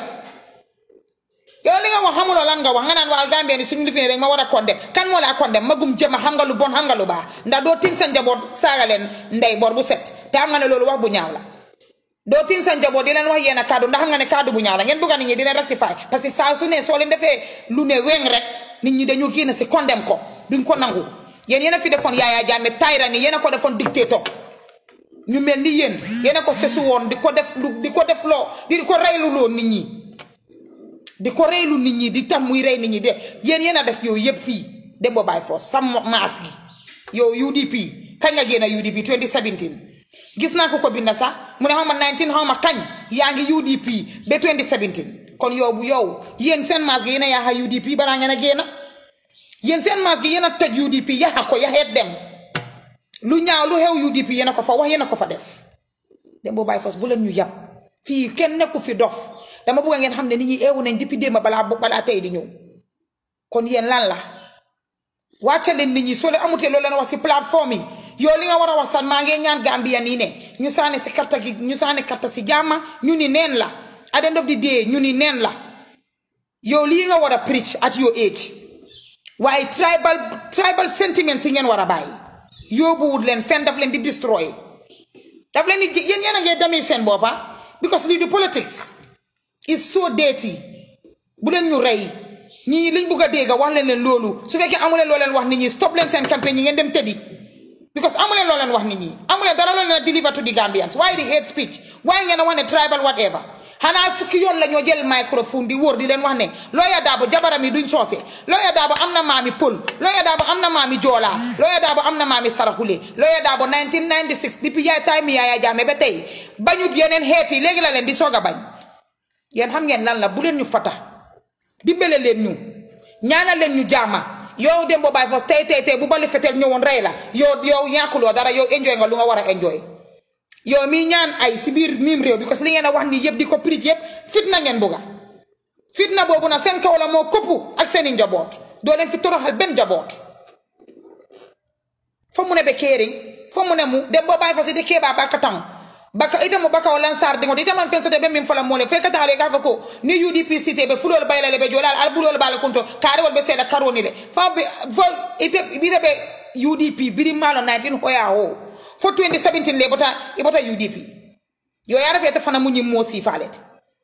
yow li nga wax xamuloo lan nga wax nga naan waa Gambie ni suñu lifine rek ma war a konde kan moo laa konde magum jëma xam nga lu bon xam nga lu baax ndax doo tim sa njaboot saaga leen ndey bor bu set te xam nga ne loolu wax bu ñaaw la doo tim sa njaboot di leen wax yenn kàddu ndax xam nga ne kàddu bu ñaaw la ngeen bëgg nit ñi di leen rectifier parce que saa su ne soo leen defee lu ne weng rek nit ñi dañoo génn si condem ko duñ ko nangu yéen yéen a fi defoon Yaya Jammeh tyrannie yéen a ko defoon dictateur ñu mel ni yéen yéen a ko sesu woon di ko def lu di ko def loo di ko reylu loo nit ñi di ko reylu nit ñi di tam muy rey nit ñi de yéen yéen a def yow yëpp fii Dembo Baye Fos sam maas gi yow UDP kañ nga génn UDP 2017 gis naa ko ko binda sax mu ne xaw ma 19 xaw ma kañ yaa ngi UDP ba 2017 kon yow bu yow yéen seen maas gi yéen a yaaxa UDP balaa ngeen a génn yéen seen maas gi yéen a toj UDP yaxa ko yaxeet dem lu ñaaw lu xew UDP yéen a ko fa wax yéen a ko fa def Dembo Baye Fos bu leen ñu yab fii kenn nekku fi dof dama bëgg ngeen xam ne nit ñi eewu nañ depuis démb balaa balaa tey di ñëw kon yéen lan la wàcce leen nit ñi soo leen amutee loolu leen wax si plateforme yi yow li nga war a wax sax maa ngi ñaan Gambia nii ne ñu saane si karta gi ñu saane karta si jàmma ñu ni neen la at the end of the day ñu ni neen la yow lii nga war a preach at your age waaye tribal tribal sentiments yi ngeen war a bàyyi yóbbuwut leen fenn daf leen di destroy daf leen di yéen yéen a ngee demee seen boppa because lii di politics is so dirty bu leen ñu rey ñii liñ bugg a dégg wax leen leen loolu su fekkee amu leen loo leen wax nit ñi stop leen seen campagne yi ngeen dem tëddi because amu leen loo leen wax nit ñi amu leen dara loo leen a deliver to the Gambians waaye di hate speech waaye ngeen a wax ne tribal whatever xanaa fukki yoon la ñoo jël microphone di wóor di leen wax ne Lawyer Darboe jabaram yi duñ soose Lawyer Darboe am na maami pël Lawyer Darboe am na maami joola Lawyer Darboe am na maami saraxule Lawyer Darboe 1996 depuis yaay time Yaya Jammeh ba tey bañut yeneen xeet yi léegi la leen di soog a bañ yéen xam ngeen lan la bu leen ñu fata dimbale leen ñu ñaanal leen ñu jaama yow dem boo bàyyi foofu tey tey tey bu bali fetel ñëwoon rey la yow yow ñàkkuloo dara yow enjoy nga lu nga war a enjoy yow mii ñaan ay si biir miim réew bi parce que li ngeen a wax nii yëpp di ko prij yëpp fitna ngeen bugga fitna boobu nag seen kaw la moo këppu ak seeni njaboot doo leen fi toroxal benn njaboot fo mu ne be keeriŋ fo mu ne mu dem boo bàyyi fa si di keebaa baka taŋ baka ita mu baka o lansar diŋo ita man fensete be min fola mole fe ka taale ka fo ko ni UDP cité be fulol bayla le be jolal al bulol bala kunto kaarewol be seeda karoni le fa be fo ite bita be UDP biri malo 19 hoya ho fo 2017 le bota ibota UDP yo yara fete fana mu ñim mo sifalete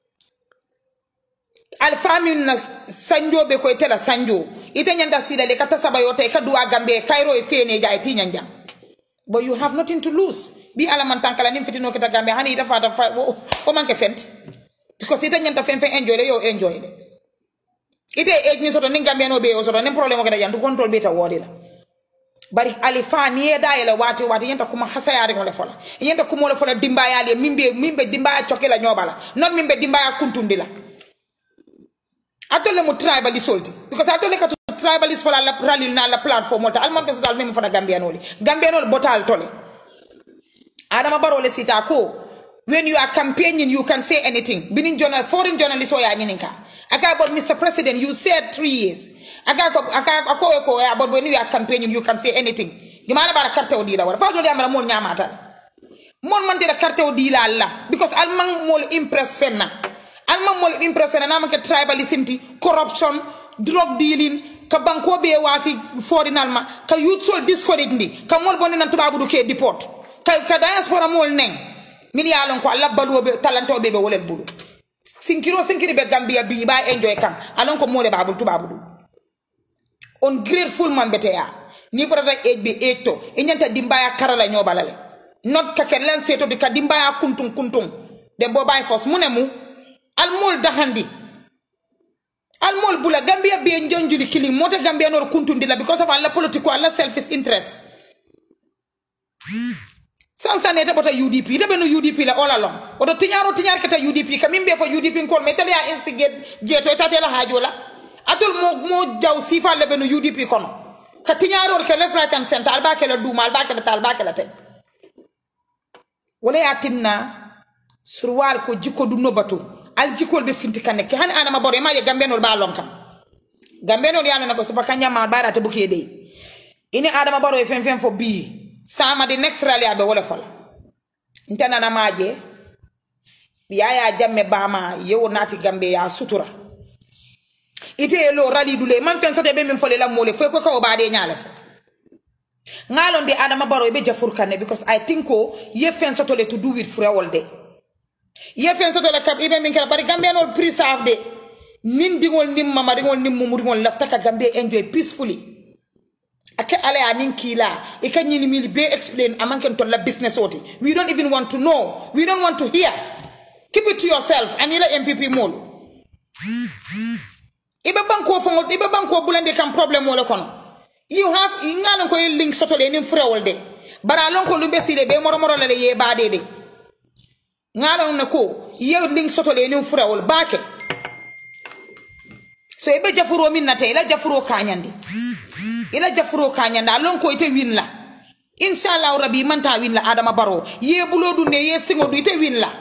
alfamin na sanjo be ko tela sanjo ita nyanda sida le kata saba yote ka duwa gambe kairo e fene ja e tinya jam but you have nothing to lose bi ala man tankala nim fitino kita gambe hani ita fata fa o manke fent because ita nyanta fen fen enjoy le yo enjoy le ite age ni soto ni gambe no be o soto ni problème ko da yantu control be ta wodi la bari alifa ni e da yela wati wati yenta kuma hasayari ngole fola yenta kuma le fola dimbaya le mimbe mimbe dimbaya chokela nyobala not mimbe dimbaya kuntundila atole mu tribalist olti because atole ka tribalist fola la ralil na la platform olta alman festival meme fona gambianoli gambianol botal tole adama barole sita ko when you are campaigning you can say anything binin journal foreign journalist o ya nyininka aka about mr president you said 3 years aka ko aka ko ko ya about when you are campaigning you can say anything di mala bara carte o dila wala fatol yamara mon nyamata mon man de carte o dila alla because alman mol impress fenna alman mol impressione nama ke tribalism ti corruption drug dealing ka banko be wafi forinal ma ka youth sol discourage ndi ka mol bonde nan tubabu du ke deport ka ka diaspora mol neng min ya lon ko alla balu be talanto be be wolel bulu sinkiro sinkiri be gambia bi ba enjoy kam alon ko mole babul tubabu du on grateful man bete ya ni fotata age be age to e nyanta dimbaya karala nyobalale not ka ke lan seto di ka dimbaya kuntung kuntung de bo bay fos munemu almol dahandi almol bula gambia be njonjuli killing mota gambia nor kuntundila because of alla political alla selfish interest sansane ta bota udp ita beno udp la all along oto tiñaro tiñar kata udp kamin be fo udp kol me tele ya instigate jeto ita tela hajo la atol mo mo jaw sifa le beno udp kono ka tiñaro ke left right and center alba ke la duma alba ke la tal alba ke la tay wala ya tinna surwar ko jikko dum no batu al jikol be finti kanne ke han anama bore ma ye gambenol ba lon kam gambenol yana na ko so baka nyama bara te buke de ini adama baro e fen fen fo bi sama di next rally abe wala fola ntana na maje yaya jamme bama yewo nati gambe ya sutura ite lo rally dule man fen sote be min fole la mole fo ko ko baade nyaale fo ngalon di adama baro e be jafur kanne because i think ko ye fen soto le to do with frewol de ye fen soto le kab ibe min kala bari gambe no preserve de nin dingol nim mama dingol nim mumudingol lafta ka gambe enjoy peacefully ake ala ya nin kila e kan nyini mili be explain amanken to la business oti we don't even want to know we don't want to hear keep it to yourself anila mpp molu ibe banko fongo ibe banko bulande kam problem wala kono you have ngana ko link soto le nin frewol de bara lon ko lumbe sile be moro moro le ye baade de ngana na ko ye link soto le nin frewol baake so ibe jafuro min nate ila jafuro kanyande ila jafuro kanyanda lon ko ite win la inshallah rabbi man ta win la adama baro ye bulo du ne ye singo du ite win la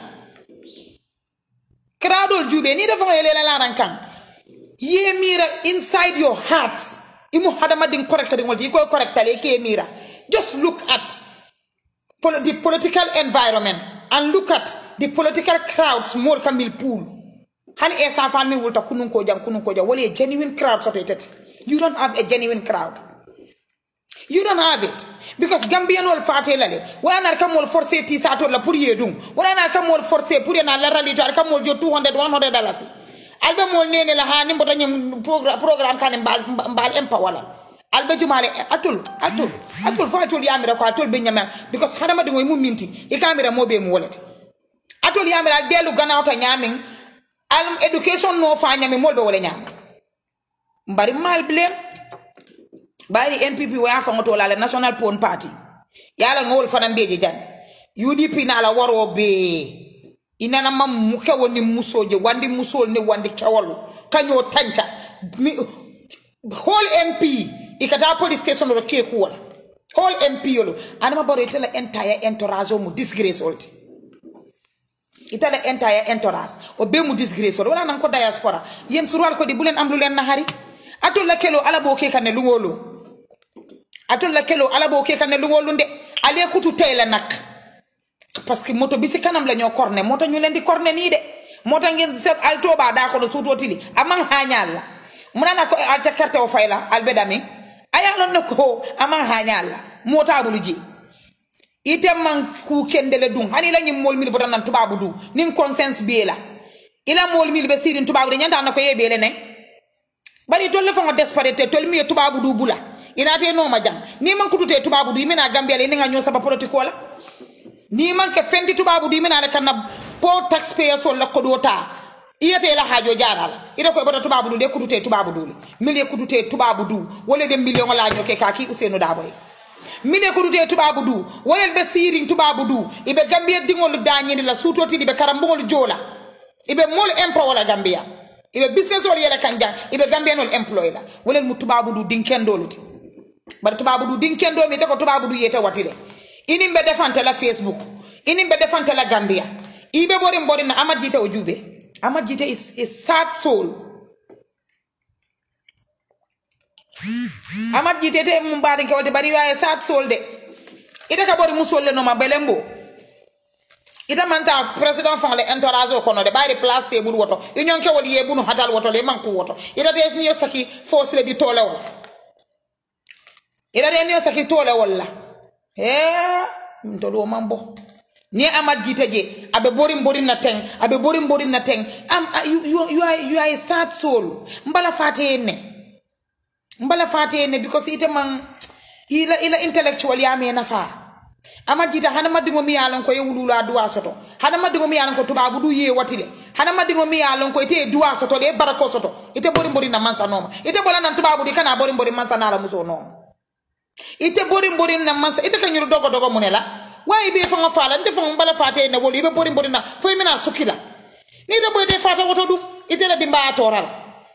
kradol jube ni dafa ngele la laran kan ye mira inside your heart imu hadama din correct din wol ko correct le ke mira just look at pol the political environment and look at the political crowds more kamil pool hani e sa fan mi wulta kunun ko jam kunun ko jam wala a genuine crowd so tetet you don't have a genuine crowd you don't have it because gambian wol fate lale wala na kam wol forcer ti sa to la pour yedum wala na kam wol forcer pour na la rali to kam wol jo 200 100 dollars albe mol nene la hani mbota nyam programme kan mbal mbal empa wala albe jumale atul atul atul fa atul yamira ko atul be nyama because hadama de ngoy mum minti e kamera mo be mo wolete atul yamira delu ganawta nyamin al education no fa nyami mol be wala nyam mbari mal blem bari npp waya fangoto la national pon party yala ngol fana mbeje jan udp na la waro be inana mam mu kewo ni musoje wandi musol ni wandi kewol kanyo tanca mi whole mp ikata police station ro ke kuwala whole mp yolo anama baro itala entire entourage mu disgrace olti itala entire entourage o be mu disgrace wala nan ko diaspora yen surwal ko di bulen am lu len nahari atol la kelo ala bo ke kanne lungolo atol la kelo ala bo ke kanne lungolo nde ale kutu tayla nak parce que moto bi si kanam la ñoo corné moto ñu leen di corné nii de moto ngeen se alto ba da ko suuto tili amang hañal la munana ko alta carte o fayla albedami aya lon ne ko amang hañal la mota bulu ji ite man ku kendele dum hani la ñim mol mil botan nan tubabu du nin conscience bi la ila mol mil be sirin tubabu de ñanta na ko yebe le ne bari tolle fa ngo desperate tol mi tubabu du bula ina te no ma jam ni man kutute tubabu du mina gambia le ni nga ñoo saba politique wala ni man ke fendi tubabu du mina le kanna po taxpayer so la ko do ta iyete la hajo jaral ida ko bota tubabu du de kutute tubabu du mili kutute tubabu du wala de million la ñoke kaki usenu daboy mine ko dute tubabu du wolel be sirin tubabu du ibe gambia dingol dañini la sutoti ibe karambugol jola ibe mol empo wala gambia ibe business wala yele kanja ibe gambia nol employ la wolel mu tubabu du dinkendoluti bar tubabu du dinkendo mi te ko tubabu du yete watile ini be defante la facebook ini be defante la gambia ibe bori bori na amad jite o jube amad jite is, is sad soul amad jite te mum baade ke wolte bari waye sad soul de ida ka bori musolle no ma belembo ita manta président fang le entourage o kono de bayri place te bul woto union ke wol ye bunu hatal woto le manku woto ida te niyo saki force le di tole wol ida te niyo saki tole wol la eh to do mambo ni amad jite je abe borim borim na teng abe borim borim na teng am you, you, you, are, you are a sad soul mbala fate ne mbala fate ne because ite man ila ila intellectual ya me nafa ama jita hana madingo mi yalon ko yewulula duwa soto hana madingo mi yalon ko tubabu du ye watile hana madingo mi yalon ko ite duwa soto le barako soto ite bori bori na mansa noma ite bola nan tubabu di kana bori bori mansa na la muso noma ite bori bori na mansa ite kanyuru dogo dogo munela wayi be fanga fala nte fanga mbala fate ne woli be bori bori na foy mina sukila ni to boy de fata woto dum ite la dimba torala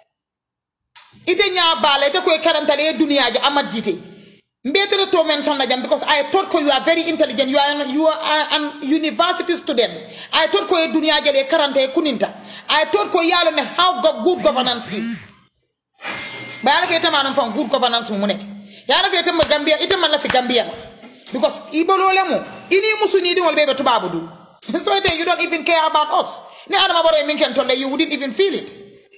ite nya bala ite koy karantale duniya ja amad jite mbetere to men sonna jam because i thought ko you are very intelligent you are you are an university student i thought ko e duniya ja de karante kuninta i thought ko yalo ne how good governance is bayala ke tamana fam good governance mu munet yala ke tamma gambia ite man la fi gambia because ibolole mo ini musuni di wol bebe tubabu du so ite you don't even care about us ni adama boro e min ken tolle you wouldn't even feel it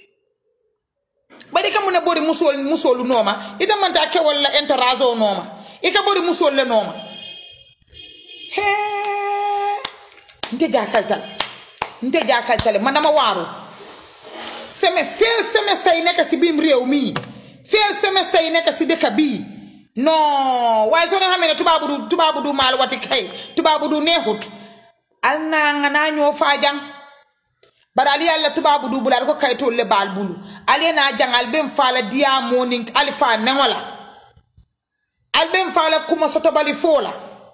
bari ka mune bori musol musolu noma ita manta ke wala enterazo noma ika bori musol le noma he nte jakaltal nte jakaltal manama waru seme fel semester yi nekk si biim réew mi fel semester yi nekk si dëkk bii non waaye soo xamee ne tubaabu du tubaabu du maal wati kay tubaabu du neexut al naa nga naa ñoo faajang bari ali yalla tubabu du bula ko kaytol le bal bulu ali na jangal bem fala dia morning alfa nengola al bem fala kuma soto bali fola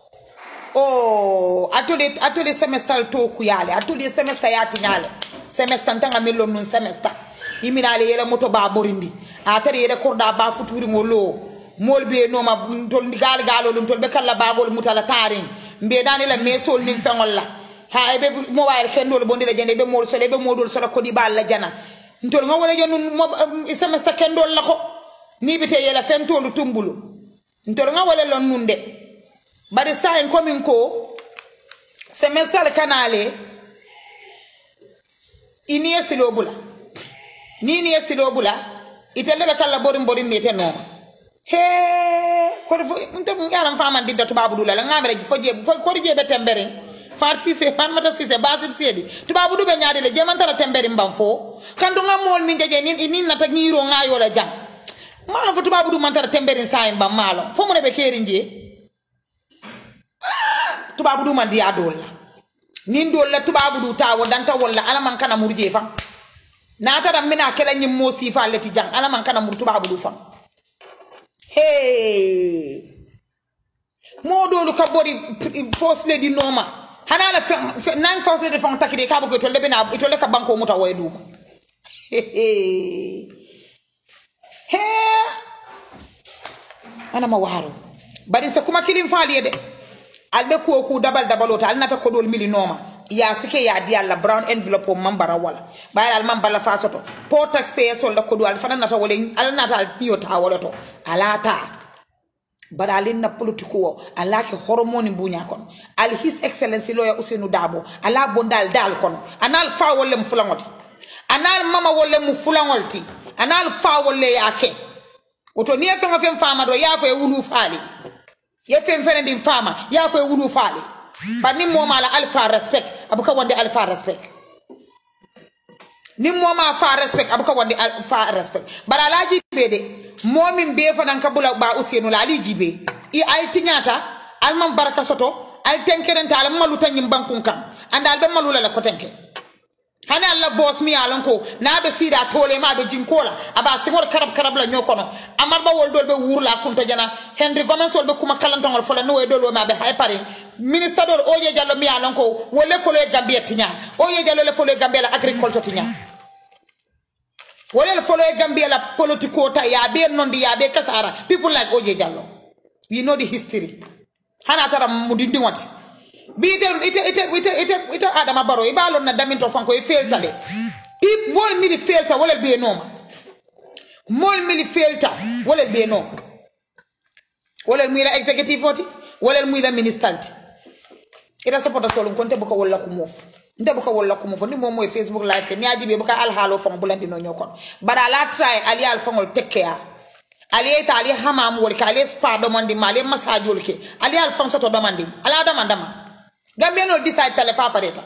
oh atole atole semester to kuyale atole semester ya tinyale semester tanga melo nun semester iminale yele moto ba borindi atare yele korda ba futuri ngolo mol be no ma tol gal galo lum tol be kala babol mutala tarin mbe dani la mesol nin fengol la ha ebe mobile kendol bonde la jende be mol sole be modol sole ko di bal la jana ntol nga wala jonun semester kendol la ko ni bite yela fen tolu tumbulu ntol nga wala lon nunde bari sa en komin ko semester kanale ini esilo bula ni ni esilo bula itelle be kala borin borin ni te no he ko fo nte ngaram faman didda tubabu dula la ngamere fo je ko je be tembere far sise fan mata sise basit sedi tubabu du be nyaade le jeman tara tembere mbam fo kandu nga mol min jeje nin nin nata ngiro nga yola jam malo fo tubabu du man tara tembere say mbam malo fo mo ne be keri nje tubabu du man di adol la nin dol la tubabu du tawo danta walla ala man kana murje fa na tara mina kala nyim mo sifa leti jang ala man kana mur tubabu du fa hey modolu ka bori force le di noma hana la fe nang force de fon takide ka bugo to lebe na to le ka banko muta way duma he ana ma waro bari sa kuma kilim faali de albe ko ku dabal dabalota al nata ko dol mili noma ya sike ya di alla brown envelope o mambara wala bayar al mambala fasoto po taxpayer sol da ko do al fana nata wala al nata al tiyo ta wala to alata bara alin na politiko o ala ke hormone bunya kon al his excellency loya usenu dabo ala bondal dal kon anal fa wala mu fulangoti anal mama wala mu fulangolti anal fa wala yake woto ni fengo fen fama do ya fa e wulu faali ye fen fene din fama ya fa e wulu faali bar ni moma la alpha respect abuka wonde alpha respect ni moma fa respect abuka wonde alpha respect bara laji be de momin be fanan kabula ba usenu la ali jibe i ay tinyata alman baraka soto al tenkerenta al malu tanyim bankun kam anda al be malu la ko tenke hani alla boss mi alon ko na be sida tole ma be jinkola aba singor karab karab la nyokono amar ba wol dol be wurla kunto jana henry gomez wol be kuma kalantongol fola no e dol ma be hay pare ministre dol oye jallo mi alon ko wolle folo e gambia tinya oye jallo le folo e gambia la agriculture tinya wolle folo e gambia la politico ta ya be nondi ya be kasara people like oye jallo we know the history hana tara mudindi wati bi ite ite ite ite ite ite adama baro i balon na daminto fanko i felta le i mol mili felta wala be noma mol mili felta wala be no wala muy la executive oti wala muy la ministalti ita sapota solo konte buka wala ko mof nte buka wala ko mof ni mom moy facebook live ke ni ajibe buka al halo fon bulandi no nyokon bara la try ali al fongol tekkea ali ta ali hamam wol ka ali spa domandi ma ali massage wol ke ali al fon soto domandi ala domandama gambia no decide tale fa pareta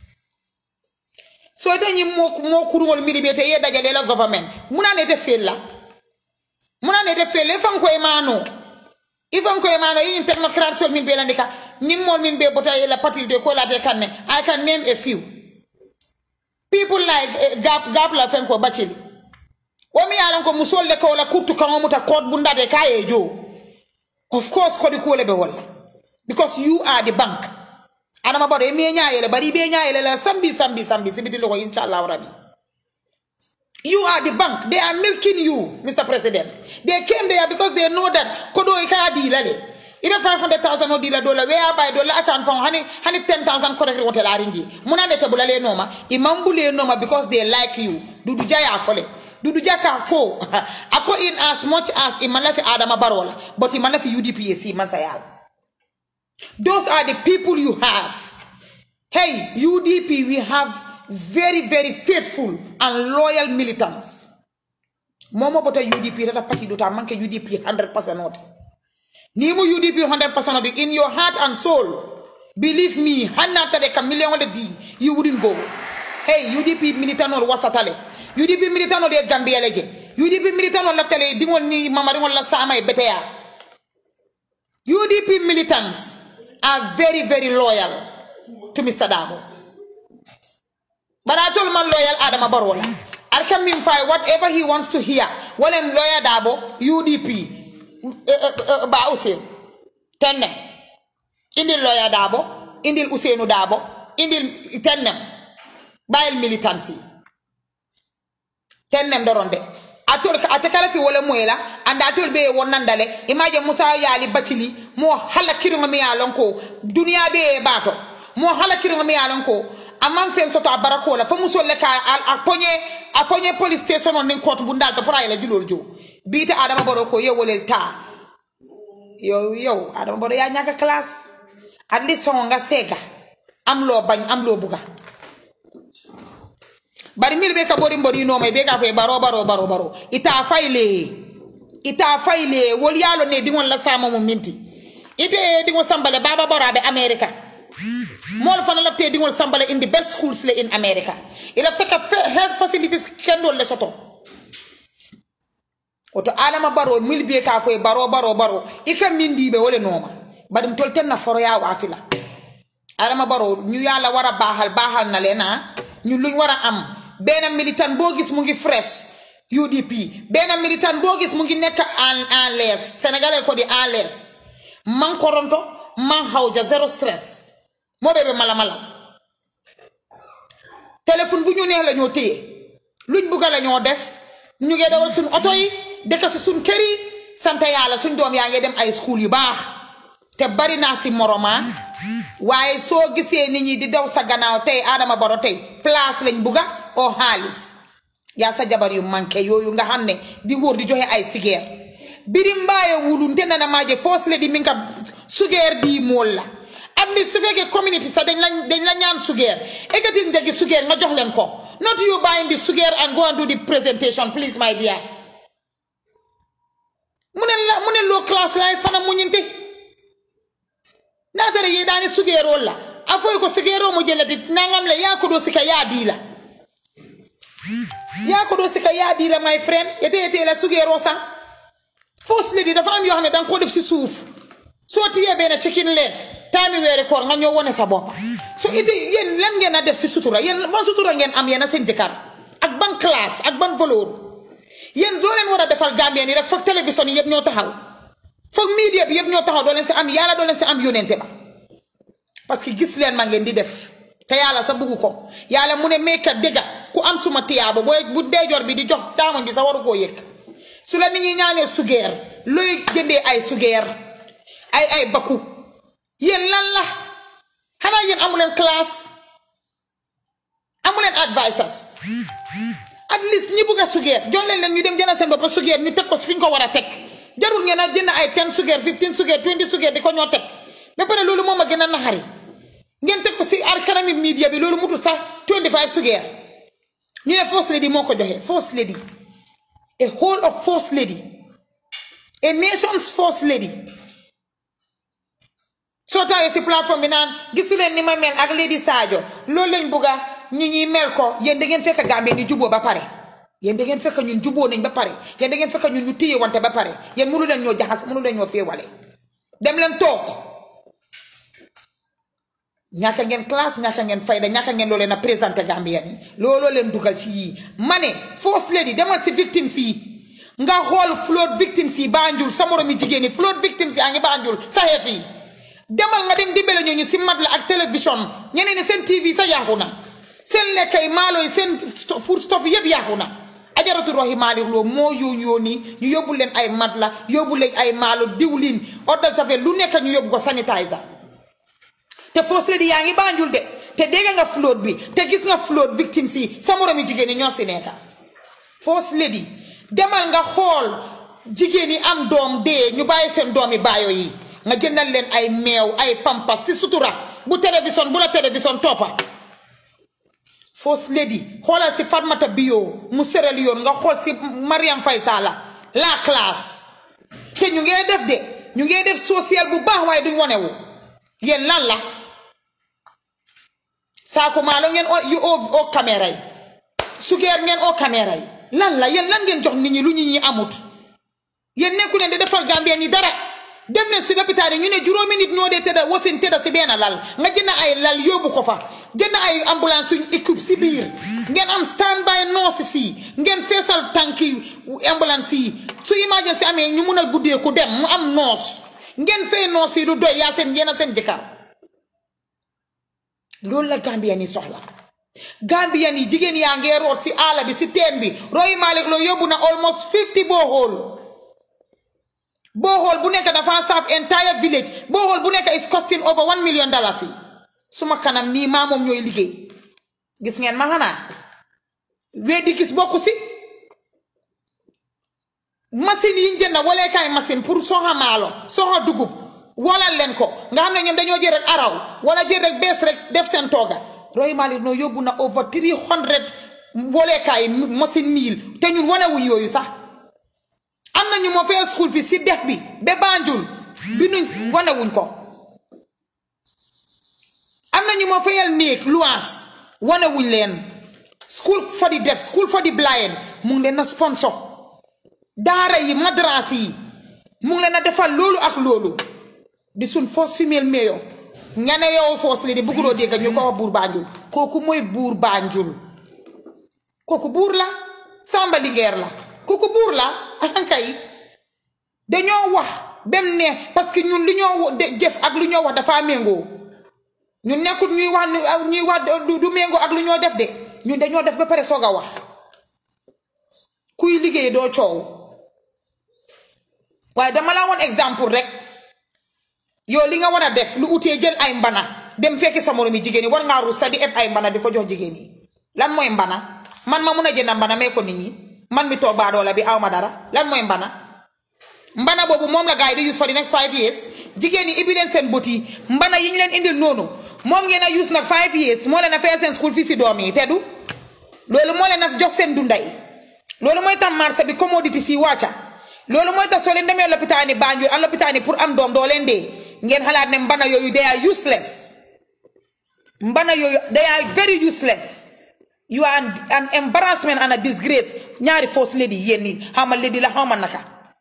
so ite ñi mo mo kurungol mili bete ye dajale la government muna ne te fel la muna ne te fel le fan ko e mano i fan ko e mano yin technocrat sol min be landika nim mol min be bota la patil de ko la te kanne i can name a few people like uh, gap gap la fen ko bacili o mi yalan ko musol le ko la kurtu kan muta code bunda de kaye jo of course ko di ko le be wala because you are the bank adama bado emi ñayele bari be ñayele la sambi sambi sambi sibiti loko inshallah rabbi you are the bank they are milking you mr president they came there because they know that kodo ka dila le ibe 500000 o dila dola where by dola account fon hani hani 10000 correct wote la ringi muna ne tabula le noma imambu le noma because they like you dudu jaya fole dudu jaka fo ako in as much as imalafi adama barola but imalafi udpc masayala Those are the people you have. Hey, UDP, we have very, very faithful and loyal militants. Momo bota UDP, that party dota manke UDP 100% not. Nimu UDP 100% not in your heart and soul. Believe me, hanata de chameleon wale di, you wouldn't go. Hey, UDP militant or wasatale. UDP militant or de Gambia leje. UDP militant or leftale, dingol ni mamaringol la sama e betea. UDP militants are very, very loyal to Mr. Dabo. But I told my loyal Adama Barola. I can mean find whatever he wants to hear. Well, I'm lawyer Dabo, UDP, ba Usain. Tenem. Indil lawyer Dabo, indil Usainu Dabo, indil tenem. Bail militancy. Tenem doronde. atol ate kala fi wala moyla anda atol be wonnandale imaje musa yali bacili mo hala kiringa mi yalon ko duniya be bato mo hala kiringa mi yalon ko amman fen soto a barako la fa muso le ka a ponye a ponye police station on nin court bundal to fara ila julol jo biite adama baro ko ye wolel ta yo yo adama baro ya nyaka class at least ho nga sega am lo bañ am lo buga bari mil be ka bori mbori no may be ka fe baro baro baro baro ita fayle ita fayle wol yalo ne di won la sama mo minti ite di won sambale baba baro be america mol fana lafte di won sambale in the best schools le in america ila taka health facilities kendo le soto oto adama baro mil be ka fe baro baro baro ika mindi be wole noma bari tol ten na foro ya wafila adama baro ñu yalla wara bahal bahal na lena ñu luñ wara am benn militant boo gis mu ngi fresh UDP benn militant boo gis mu ngi nekk en en l'aise sénégalais ko di en l'aise man koronto man xawja zéro stress moo bébé mala mala téléphone bu ñu neex la ñoo téye luñ bugga la ñoo def ñu ngi dawal suñ oto yi dëkk si suñ kër yi sant yàlla suñ doom yaa ngi dem ay school yu baax te bari naa si moroma waaye soo gisee nit ñi di daw sa gannaaw tey Adama Barrow tey place lañ bugga oo xaalis yaa sa jabar yu manqué yooyu nga xam ne di wóor di joxe ay sigeer biri mbaaye wulun te nana maaje foos le di min ka sugeer di mool la at least su fekkee community sax dañ la dañ la ñaan sugeer ekkatil njëgi sugeer nga jox leen ko not you buying the sugeer and go and do the presentation please my dear mu ne la mu ne low class lay fana muñinte naatare ye daani sugeeroo la a foy ko sugeeroo mo jellati nangam le yaa ko doo sika yaa dii la yaa ko doo sika yaa dii la my friend yete yete la sugeeroo sax fausse lady dafa am yoo xam ne danga ko def si suuf soo tiyee benn chicken leg taami weeri koor nga ñëw wone sa bopp so ite yéen lan ngeen a def si sutura yéen ban sutura ngeen am yéen a seen jëkkër ak ban classe ak ban valeur yéen doo leen war a defal Gambien yi rek foog télévision yi yëpp ñoo taxaw foog media bi yëpp ñoo taxaw doo leen si am yàlla doo leen si am yónente ba parce que gis leen ma ngeen di def te yàlla sa bugg ko yàlla mu ne meeka dégga ku am suma tiyaaba booy bu deejoor bi di jox taamoñ bi sa waru koo yëg su la nit ñi ñaanee sugeer looy jëndee ay sugeer ay ay bakku yéen lan la xanaa yéen amuleen classe amuleen advisors at least ñi bugg a sugeer jox leen leen ñu dem jënd seen bopp sugeer ñu teg ko fi ñu ko war a teg jarul ngeen a jënd ay 10 sugeer 15 sugeer 20 sugeer di ko ñoo teg ba pare loolu moom a gën a naxari ngeen teg ko si ar kanami media bi loolu mutul sax 25 sugeer ñu ne first lady moo ko joxe first lady a whole of first lady a nation's first lady soo taawee si plateforme bi naan gisu leen ni ma mel ak lady Sadio loolu lañ bugga ñi ñuy mel ko yéen da ngeen fekk Gambie ni juboo ba pare yéen da ngeen fekk ñun juboo nañ ba pare yéen da ngeen fekk ñun ñu téye wante ba pare yéen mënu leen ñoo jaxas mënu leen ñoo féewale dem leen toog ñàkk ngeen classe ñàkk ngeen fayda ñàkk ngeen loo leen a présenté Gambien yi looloo leen dugal ci yii ma ne first lady demal si victimes yi nga xool flood victimes yi Banjul sa moromi jigéen yi flood victimes yaa ngi Banjul sa xeef yi demal nga dem dimbale ñooñu si mat la ak télévision ñeneen ñi seen TV sa yaaxu na seen lekkay maalo yi seen food stuff yëpp yaaxu na ajaratu roxi maalik loo moo yóon yóoni ñu yóbbu leen ay mat la yóbbu leen ay maalo diwlin eau de javel lu nekk ñu yóbbu ko sanitizer te first lady yaa ngi Banjul de te dégg nga flood bi te gis nga flood victimes yi sa moromi jigéen ñi ñoo si nekka first lady demal nga xool jigéen yi am doom dee ñu bàyyi seen doomi baayo yi nga jëndal leen ay meew ay pampas si sutura bu télévision bu la télévision toppa first lady xoolal si Fatmata Bio mu Sierra Leone nga xool si Mariam Faye Sall la classe te ñu ngee def de ñu ngee def social bu baax waaye duñ wonewu yéen lan la saako maalo ngeen o yu oo oo caméra yi sugeer ngeen oo caméra yi lan la yéen lan ngeen jox nit ñi lu nit ñi amut yéen nekku leen di defal Gambien yi dara dem leen si lopitaan yi ñu ne juróomi nit ñoo dee tëdda wasin tëdda si benn lal nga jënd ay lal yóbbu ko fa jënd ay ambulance suñ équipe si biir ngeen am stand by nurse si ngeen feesal tànki ambulance yi su emergency amee ñu mun a guddee ku dem mu am noos ngeen fay noos yi du doy yaa seen yéen a seen jëkkër loolu la Gambien yi soxla Gambien yi jigéen yaa ngee root si àll bi si teen bi Rohey Malick Lowe yóbbu na almost 50 borehole borehole bu nekk dafa serve entire village borehole bu nekk is costing over one million dollars yi suma kanam nii maa moom ñooy liggéey gis ngeen ma xanaa weddi gis bokku si machine yi ñu jënd waleekaay machine pour soxa maalo soxa dugub walal leen ko nga xam ne ñoom dañoo jël rek araw wala jël rek bees rek def seen tooga Rohey Malick Lowe yóbbu na over three hundred waleekaay machine mille te ñun wanewuñ yooyu sax am na ñu moo fayal school fi si dex bi ba Banjul bi nuñ wanewuñ ko am na ñu moo fayal néeg luwaas wanewuñ leen school for the deaf school for the blind mu ngi leen na sponsor daara yi madrasa yi mu ngi leen a defal loolu ak loolu di suñ first female mayor ñane yow first lady bugguloo dégg ñu ko wax buur Banjul kooku mooy buur Banjul kooku buur la Samba Linguère la kooku buur la ankay dañoo wax bem ne parce que ñun li ñoo jëf ak lu ñoo wax dafa méngoo ñun nekkut ñuy wax ñuy wax du méngoo ak lu ñoo def de ñun dañoo def ba pare soog a wax kuy liggéey doo coow waaye dama la woon exemple rek yow li nga war a def lu utee jël ay mbana dem fekki sa moromi jigéen yi war ngaa ruus sa di eb ay mbana di ko jox jigéen yi lan mooy mbana man ma mun a jënd mbana may ko nit ñi man mi toog baadoola bi aw ma dara lan mooy mbana mbana boobu moom la gars yi di use for the next five years jigéen yi ibi leen seen bët yi mbana yi ñu leen indil noonu moom ngeen a use nag five years moo leen a fay seen school fii si doom yi te du loolu moo leen a jox seen dunday loolu mooy tax marché bi commodity si wàcca loolu mooy tax soo leen demee lopitaani Banjul ak lopitaani pour am doom doo leen dee ngeen xalaat ne mbana yooyu they are useless mbana yooyu they are very useless you are an, an embarrassment and a disgrace ñaari first lady yéen ñi xamal lady la xamal naka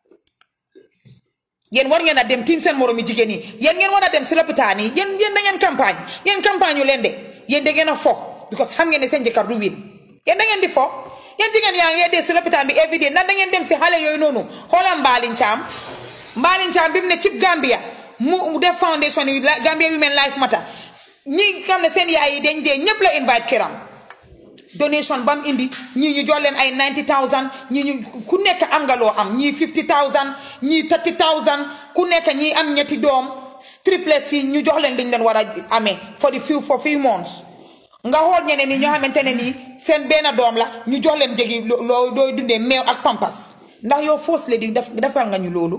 yéen war ngeen a dem tiim seen moromi jigéen yi yéen ngeen war a dem si lopitaan yi yéen yéen da ngeen campagne yéen campagne yu leen de yéen da ngeen a fo because xam ngeen ne seen jëkkër du win yéen da ngeen di fo yéen jigéen yaa ngi dee si lopitaan bi every day ndax da ngeen dem si xale yooyu noonu xoolal Mbalin Caam Mbalin Caam bi mu ne cib Gambia mu def foundation yi Gambia Women Life Matter ñi xam ne seen yaay yi dañ dee ñëpp la invite kiram donation ba mu indi ñii ñu jox leen ay 90000 ñii ñu ku nekk am nga loo am ñii 50000 ñii 30000 ku nekk ñii am ñetti doom triplets yi ñu jox leen liñ leen war a amee for the few for few months nga xool ñeneen ñi ñoo xamante ne nii seen benn doom la ñu jox leen jegi loo dooy dundee meew ak pampas ndax yow first lady def defal nga ñu loolu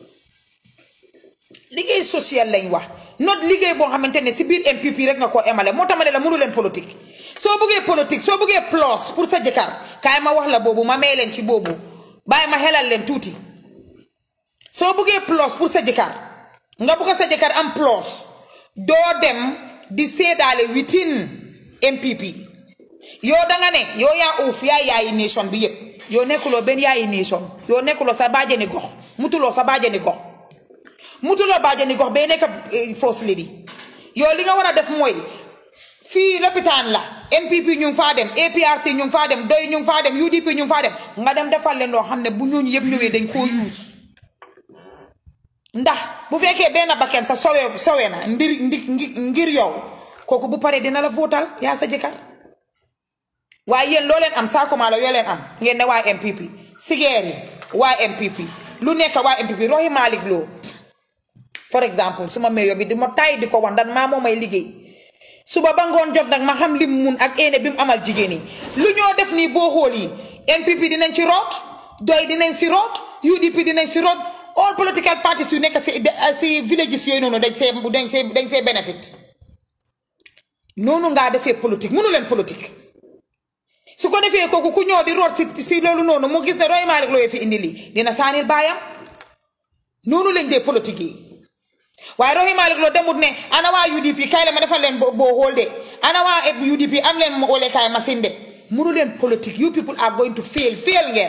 liggéey social lañ wax not liggéey boo xamante ne si biir MPP rek nga koo emale moo tax ma ne la mënu leen politique soo bëggee politique soo bëggee plus pour sa jëkkër kaay ma wax la boobu ma may leen ci boobu bàyyi ma xelal leen tuuti soo bëggee plus pour sa jëkkër nga bëgg sa jëkkër am plus doo dem di seedaale within MPP yow danga ne yow yaa uuf yaa yaayi nation bi yëpp yow nekkuloo benn yaayi nation yow nekkuloo sa baajani gox mutuloo sa baajani gox mutuloo baajani gox bee nekk first lady yow li nga war a def mooy fii lopitaan la NPP ñu ngi faa dem APRC ñu ngi faa dem doy ñu ngi faa dem UDP ñu ngi faa dem nga dem defal leen loo xam ne bu ñooñu yëpp ñëwee dañ koo use ndax bu fekkee benn bakken sa sowe sowe na ndir ngir yow kooku bu paree dina la votal yaa sa jëkkër waaye yéen loo leen am saakuma la yoo leen am ngeen ne waa MPP sigeer yi waa MPP lu nekk waa MPP roxi Malick Lo for exemple suma meyo bi di ma tay di ko wax ndan maa moo may liggéey suba ba ngoon jot nag ma xam lim mun ak eene bi mu amal jigéen yi lu ñoo def nii boo xool yi NPP dinañ ci root doy dinañ si root UDP dinañ si root all political parties yu nekk si si villages yooyu noonu dañ see dañ see dañ see benefit noonu ngaa defee politique mënu leen politique su ko defee kooku ku ñëw di root si si loolu noonu mu gis ne Rohey Malick Lowe fi indi lii dina saanil baayam noonu lañ dee politique yi waaye Rohey Malick Lowe demut ne ana waa UDP kay la ma defal leen boo xool de ana waa UDP am leen ma ole kaay machine de mënu leen politique you people are going to fail fail ngeen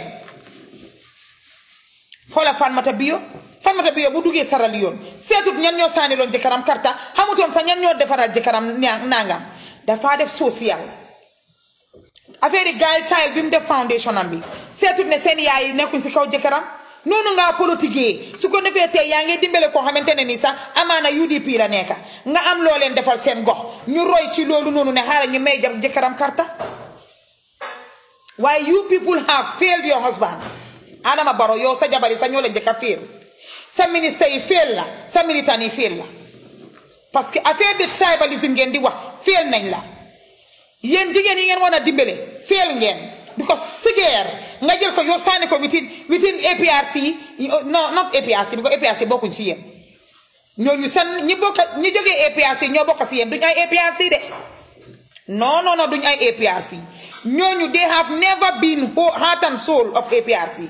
xoola Fatmata Bio Fatmata Bio bu duggee saral yoon seetut ñan ñoo saaniloon jëkkëram karta xamutoon sax ñan ñoo defaral jëkkëram nangam dafaa def social affaire yi gaay child bi mu def foundation am bi seetut ne seen yaay yi nekkuñ si kaw jëkkëram noonu ngaa politique su ko defee tey yaa ngi dimbale koo xamante ne ni sax amaana UDP la nekka nga am loo leen defal seen gox ñu roy ci loolu noonu ne xaaral ñu may jam jëkkëram karta waaye you people have failed your husband Adama Barrow yow sa jabari sa ñoo la njëkk a fail sa ministre yi fail la sa militant yi fail la parce que affaire de tribalisme ngeen di wax fail nañ la yéen jigéen yi ngeen war a dimbale fail ngeen because sigeer nga jël ko yow sànni ko within within APRC non not APRC because APRC bokkuñ si yéen ñooñu seen ñi bokk ñi jógee APRC ñoo bokk si yéen duñ ay APRC de non non non duñ ay APRC ñooñu they have never been heart and soul of APRC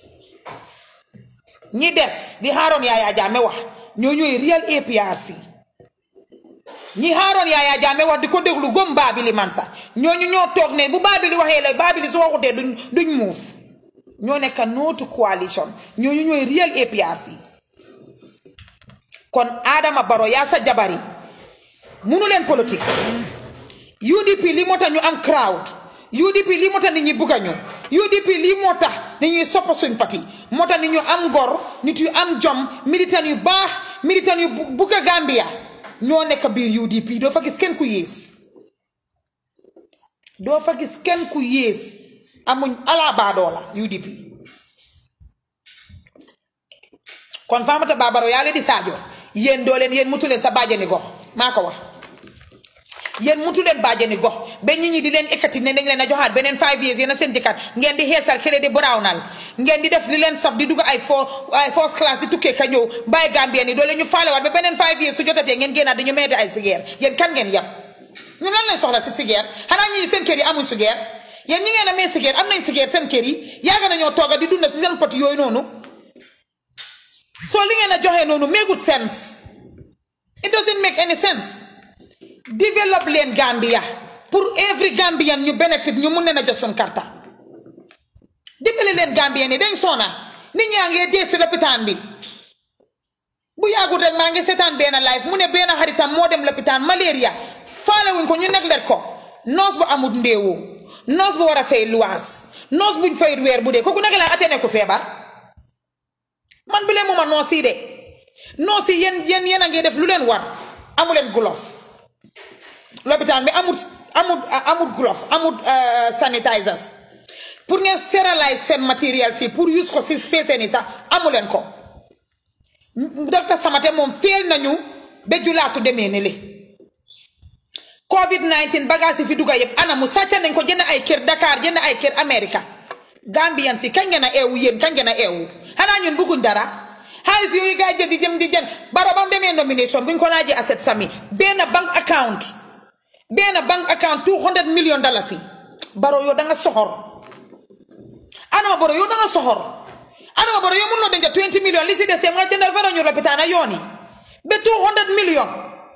ñi des di xaaroon Yaya Jammeh wax ñoo ñooy real APRC ñi xaaroon Yaya Jammeh wax di ko déglu gom Babili Mansa ñooñu ñoo toog ne bu Babili waxee la Babili su waxutee duñ duñ muuf ñoo nekk nootu coalition ñooñu ñooy real APRC kon Adama Barrow yaa sa jabari munu leen politique UDP li moo tax ñu am crowd UDP lii moo tax nit ñi bugga ñu UDP lii moo tax nit ñuy soppa suñ pati moo tax nit ñu am ngor nit yu am jom militant yu baax militant yu bugga Gambia ñoo nekk biir UDP doo fa gis kenn ku yées doo fa gis kenn ku yées amuñ ala baadoo la UDP kon Famata Babaro yaa leen di Sadio yéen doo leen yéen mutu leen sa bàjjani gox maa ko wax yéen mutu leen bàjjani gox ba nit ñi di leen ekkati ne dañ leen a joxaat beneen five years yéen a seen jëkkat ngeen di xeesal kële di brownal ngeen di def li leen saf di dugg ay fo ay first class di tukkee ka ñëw bàyyi Gambien yi doo leen ñu faalewaat ba beneen five years su jotatee ngeen génnaat dañu meete ay sigeer yéen kan ngeen yab ñu lan lañ soxla si sigeer xanaa ñi seen kër yi amuñ sigeer yéen ñi ngeen a mee sigeer am nañ sigeer seen kër yi yaaga nañoo tooga di dunda si seen pot yooyu noonu soo li ngeen a joxee noonu make sense it doesn't make any sense develop leen Gambia pour every Gambian ñu benefit ñu mun leen a jox suñ karta dimbale leen Gambien yi dañ soona nit ñaa ngi dee si lopitaan bi bu yàggul rek maa ngi seetaan benn live mu ne benn xaritam moo dem lopitaan malaria faale wuñ ko ñu nekk leen ko noos bu amut ndéewoo noos bu war a fay luwaas noos buñ fay weer bu dee kooku naka laa atene ko feebar man bi leen mooma noos yi de noos yi yéen yéen yéen a ngi def lu leen war amu leen gulof lopitaan bi amut amut amut gulof amut sanitizers pour ngeen stériliser seen matériel si pour use ko si spécé ni sax amu leen ko docteur Samate moom feel nañu ba julaatu demee ne li covid 19 bagage yi fi dugga yëpp ana mu sàcca nañ ko jënd ay kër Dakar jënd ay kër America Gambian si kañ ngeen a eewu yéen kañ ngeen a eewu xanaa ñun bëgguñ dara xaalis yooyu gaa jël di jëm di jën baro bam demee nomination buñ ko laajee asset sami benn bank account benn bank account 200 million dollars yi baro yow da nga soxor Adama Barrow yow da nga soxor Adama Barrow yow mun noo denc 20 million li si des nga jëndal fa ñu lopitaan yoon yi ba 200 million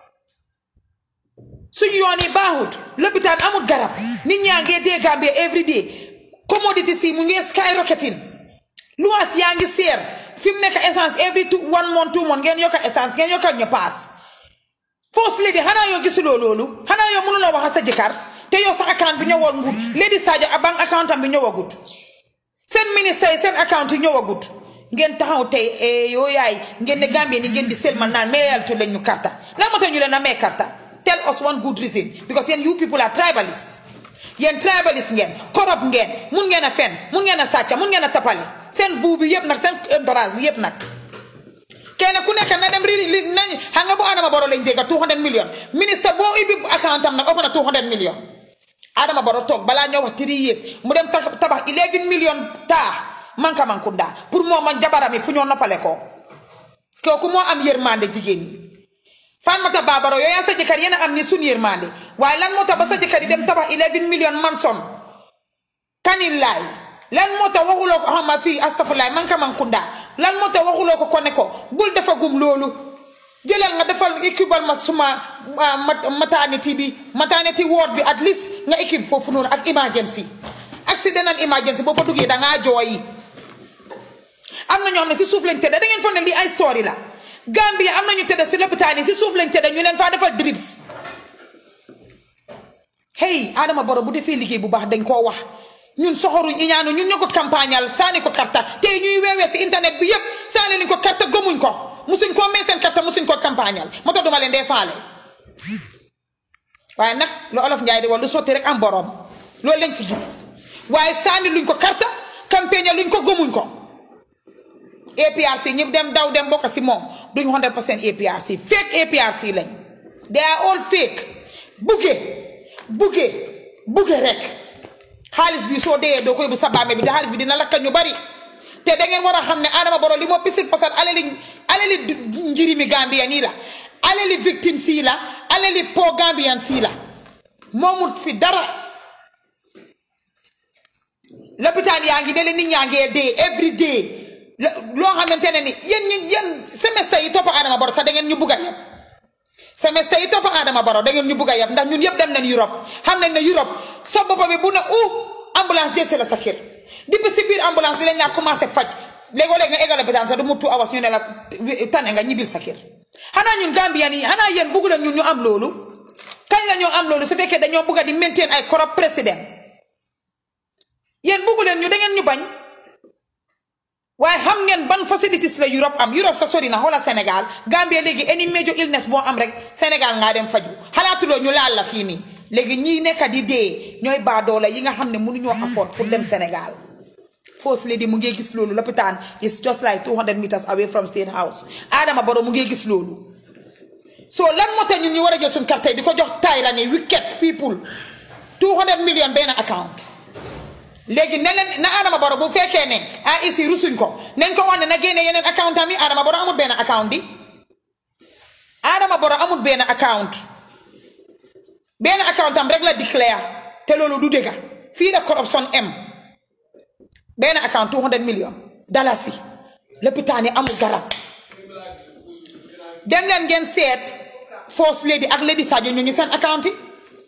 suñu yoon yi baaxut lopitaan amut garab nit ñaa ngee dee Gambia every day commodity si mu ngee skyrocketing luwaas yaa ngi seer fi mu nekk essence every two one month two month ngeen yokka essence ngeen yokka ñu paas first lady xanaa yoo gisuloo loolu xanaa yoo mënuloo wax sa jëkkër te yow sa account bi ñëwoon ngut lady Sadio a bank account am bi ñëwagut seen ministre yi seen account yi ñëwagut ngeen taxaw tey yoo yaay ngeen ne Gambie ni ngeen di selmal naan mayaltu leen ñu karta lan moo tax ñu leen a may karta tell us one good reason because yéen you people are tribalist yéen tribalist ngeen corrupt ngeen mun ngeen a fen mun ngeen a sàcca mun ngeen a tapale seen buu bi yëpp nag seen entourage bi yëpp nag kenn ku nekk na dem ri li nañ xam nga bu Adama Barrow lañ dégg 200 million ministre boo ubbi account am nag ëpp na 200 million Adama Barrow toog balaa ñoo wax three years mu dem tabax 11 million taa manka mankunda pour moo man jabaram yi fu ñoo noppale ko kooku moo am yërmande jigéen ñi Fatoumata Babaro yow yaa sa jëkkër yéen a am ni suñu yërmande waaye lan moo tax ba sa jëkkër yi dem tabax 11 million manson kanillaay lan moo tax waxuloo ko xam ma fii astafurlaay manka mankunda lan moo tax waxuloo ko ko ne ko bul defagum loolu jëlal nga defal équipal ma suma maternity bi maternity ward bi at least nga équipe foofu noonu ak emergency accident and emergency boo fa duggee dangaa jooyi am na ñoo xam ne si suuf lañ tëdd da ngeen foog ne lii ay story la Gambia am na ñu tëdd si lopitaan yi si suuf lañ tëdd ñu leen faa defal drips hey Adama Barrow bu defee liggéey bu baax dañ koo wax ñun soxoruñ iñaanu ñun ñoo ko campagnal saani ko karta tey ñuy weewee si internet bi yépp saani liñ ko karta gëmuñ ko musuñ koo may seen karta musuñ koo campagnal moo tax duma leen dee faale waaye nag lu olof njaay di wax lu sotti rek am borom loolu lañ fi gis waaye saani luñ ko karta campagne luñ ko gëmuñ ko APRC ñi dem daw dem bokk si moom duñ 100 percent APRC fake APRC lañ they are all fake buggee buggee buggee rek xaalis bi soo dee doo koy bu sa bàmmeel bi te xaalis bi dina lakka ñu bari te da ngeen war a xam ne Adama Barrow li moo pisil pasal alali alali njirimi Gambia nii la alali victime sii la alali po Gambian sii la moomut fi dara lopitaan yaa ngi dele nit ñaa ngee dee every day loo xamante ne ni yéen ñi yéen semestre yi topp Adama Barrow sax da ngeen ñu bugg a yab semestre yi topp Adama Barrow da ngeen ñu bugg a yab ndax ñun yëpp dem nañ Europe xam nañ ne Europe sa bopp bi bu ne uh ambulance jëse la sa kër depuis si biir ambulance bi lañ laa commencé faj léegoo léegi nga eggal lopitaan sax du mu two hours ñu ne la tane nga ñibbil sa kër xanaa ñun Gambien yi xanaa yéen bugg leen ñun ñu am loolu kañ la ñoo am loolu su fekkee dañoo bugg a di maintain ay corrupt président yéen bugg leen ñu da ngeen ñu bañ waaye xam ngeen ban facilities la Europe am Europe sa sori na xoola Sénégal Gambie léegi any major illness boo am rek Sénégal ngaa dem faju xalaatuloo ñu laal la fii nii léegi ñii nekk di dee ñooy baadoola yi nga xam ne mënuñoo afford pour dem Sénégal First Lady mu ngi gis loolu lopitaan is just like 200 meters away from State House Adama Barrow mu ngi gis loolu so lan moo tax ñun ñu war a jël suñu carte yi di ko jox Tyra ni wicked people 200 million benn account léegi ne leen na Adama Barrow bu fekkee ne ah ici rusuñ ko nañ ko wax ne na génne yeneen account am yi Adama Barrow amul benn account di Adama Barrow amul benn account benn account am rek la declare te loolu du dëgga fii la corruption am benn account 200 million dalasi lopitaan yi amul garab dem leen ngeen seet First Lady ak Lady Sadio ñu ngi seen account yi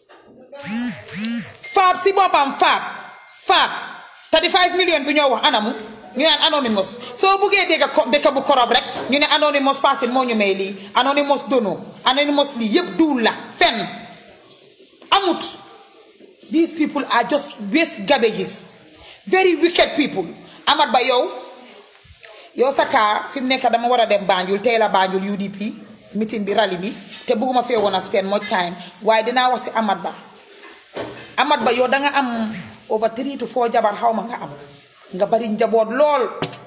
faab si boppam faab faab 35 million bi ñoo wax anamu ñu naan anonymous soo buggee dégg ko dëkk bu korob rek ñu ne anonymous passé moo ñu may lii anonymous dono anonymous lii yëpp duul la fenn amut these people are just waste garbages very wicked people amat ba yow yow sa kaa fi mu nekk dama war a dem Banjul tey la Banjul UDP meeting bi rally bi te bugguma fee woon a spend much time waaye dinaa wax si amat ba amat ba yow danga am over three to four jabar xaw ma nga am nga bari njaboot lool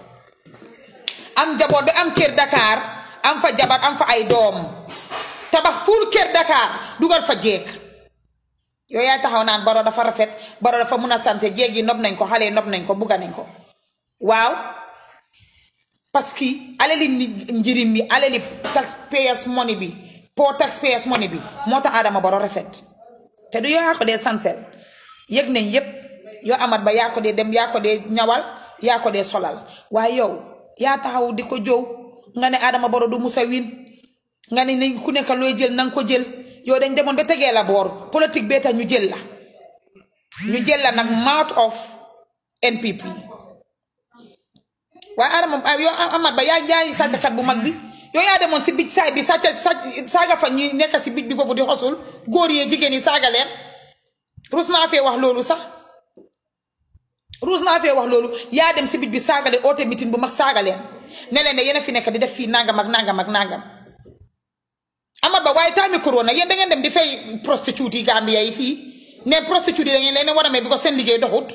am njaboot bi am kër Dakar am fa jabar am fa ay doom tabax fuul kër Dakar dugal fa jeeg yow yaay taxaw naan baro dafa rafet baro dafa mun a sanse jeeg yi nob nañ ko xale yi nob nañ ko bugga nañ ko waaw parce que alali njirim bi alali taxpayers money bi pour taxpayers money bi moo tax Adama Barrow rafet te du yow yaa ko dee sansel yëg nañ yépp yoo amat ba yaa ko dee dem yaa ko dee ñawal yaa ko dee solal waaye yow yaa taxaw di ko jow nga ne Adama Barrow du musa win nga ne nañ ku nekk looy jël nanga ko jël yow dañ demoon ba tegee la boor politique bee tax ñu jël la ñu jël la nag mouth of NPP waaye Adama yow amat ba yaa jaay sàcckat bu mag bi yow yaa demoon si bij saay bi sàcca saaga fa ñuy nekk si bij bi foofu di xosul góor yee jigéen yi saaga leen ruus naa fee wax loolu sax ruus naa fee wax loolu yaa dem si bij bi saaga leen oote meeting bu mag saaga leen ne leen ne yéen a fi nekk di def fii nangam ak nangam ak nangam amat ba waaye taami corona yéen da ngeen dem di fay prostitute yi Gambia yi fii ne prostitute yi da ngeen leen war a may bi ko seen liggéey doxut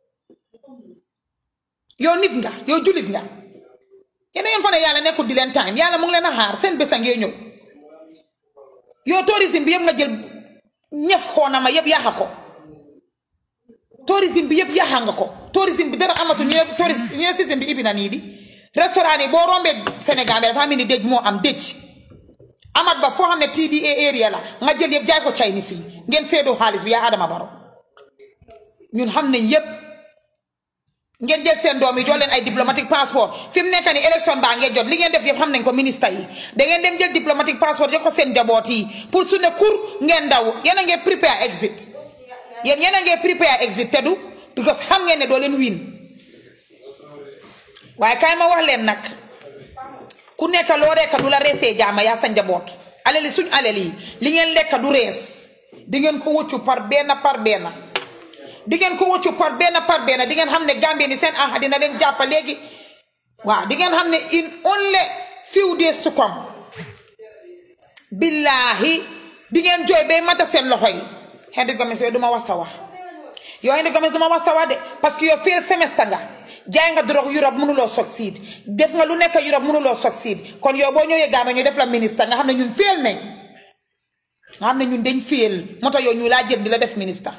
yow nit nga yow jullit nga yéen ngeen fa ne yàlla nekkul di leen time yàlla mu ngi leen a xaar seen bés a ngee ñëw yow tourisme bi yëpp nga jël ñëf xoona ma yëpp yaaxa ko tourisme bi yëpp yaaxa nga ko tourisme bi dara amatu ñu ne tourisme ñu ne système bi ibi na nii di restaurant yi boo rombee Sénégal bi dafa am ni dëj moo am dëj amat ba foo xam ne TDA area la nga jël yëpp jaay ko Chinese yi ngeen seedoo xaalis bi yaa Adama Barrow ñun xam nañ yëpp ngeen jël seen doom yi jox leen ay diplomatique passeport fi mu nekk nii élection baa ngeen jot li ngeen def yëpp xam nañ ko ministre yi da ngeen dem jël diplomatique passeport jox ko seen njaboot yi pour su ne kur ngeen daw yéen a ngeen prepare exit yéen yéen a ngeen prepare exit te du because xam ngeen ne doo leen win waaye kaay ma wax leen nag ku nekk loo rekk du la reesee jaama yaa sa njaboot alali suñ alal yi li ngeen lekk du rees di ngeen ko wëccu par benn par benn. di ngeen ko wëccu par benn par benn di ngeen xam ne Gambie ni seen aha dina leen jàppa léegi waaw di ngeen xam ne in only few days to come billaahi di ngeen jooy bay mata seen loxo yi Henry Gomez yooyu duma wax sa wax yow Henry Gomez duma wax sa wax de parce que yow fail semestre nga jaay nga drogue Europe mënuloo succeed def nga lu nekk Europe mënuloo succeed kon yow boo ñëwee Gambie ñu def la ministre nga xam ne ñun fail nañ nga xam ne ñun dañ fail moo tax yow ñu laa jël di la def ministre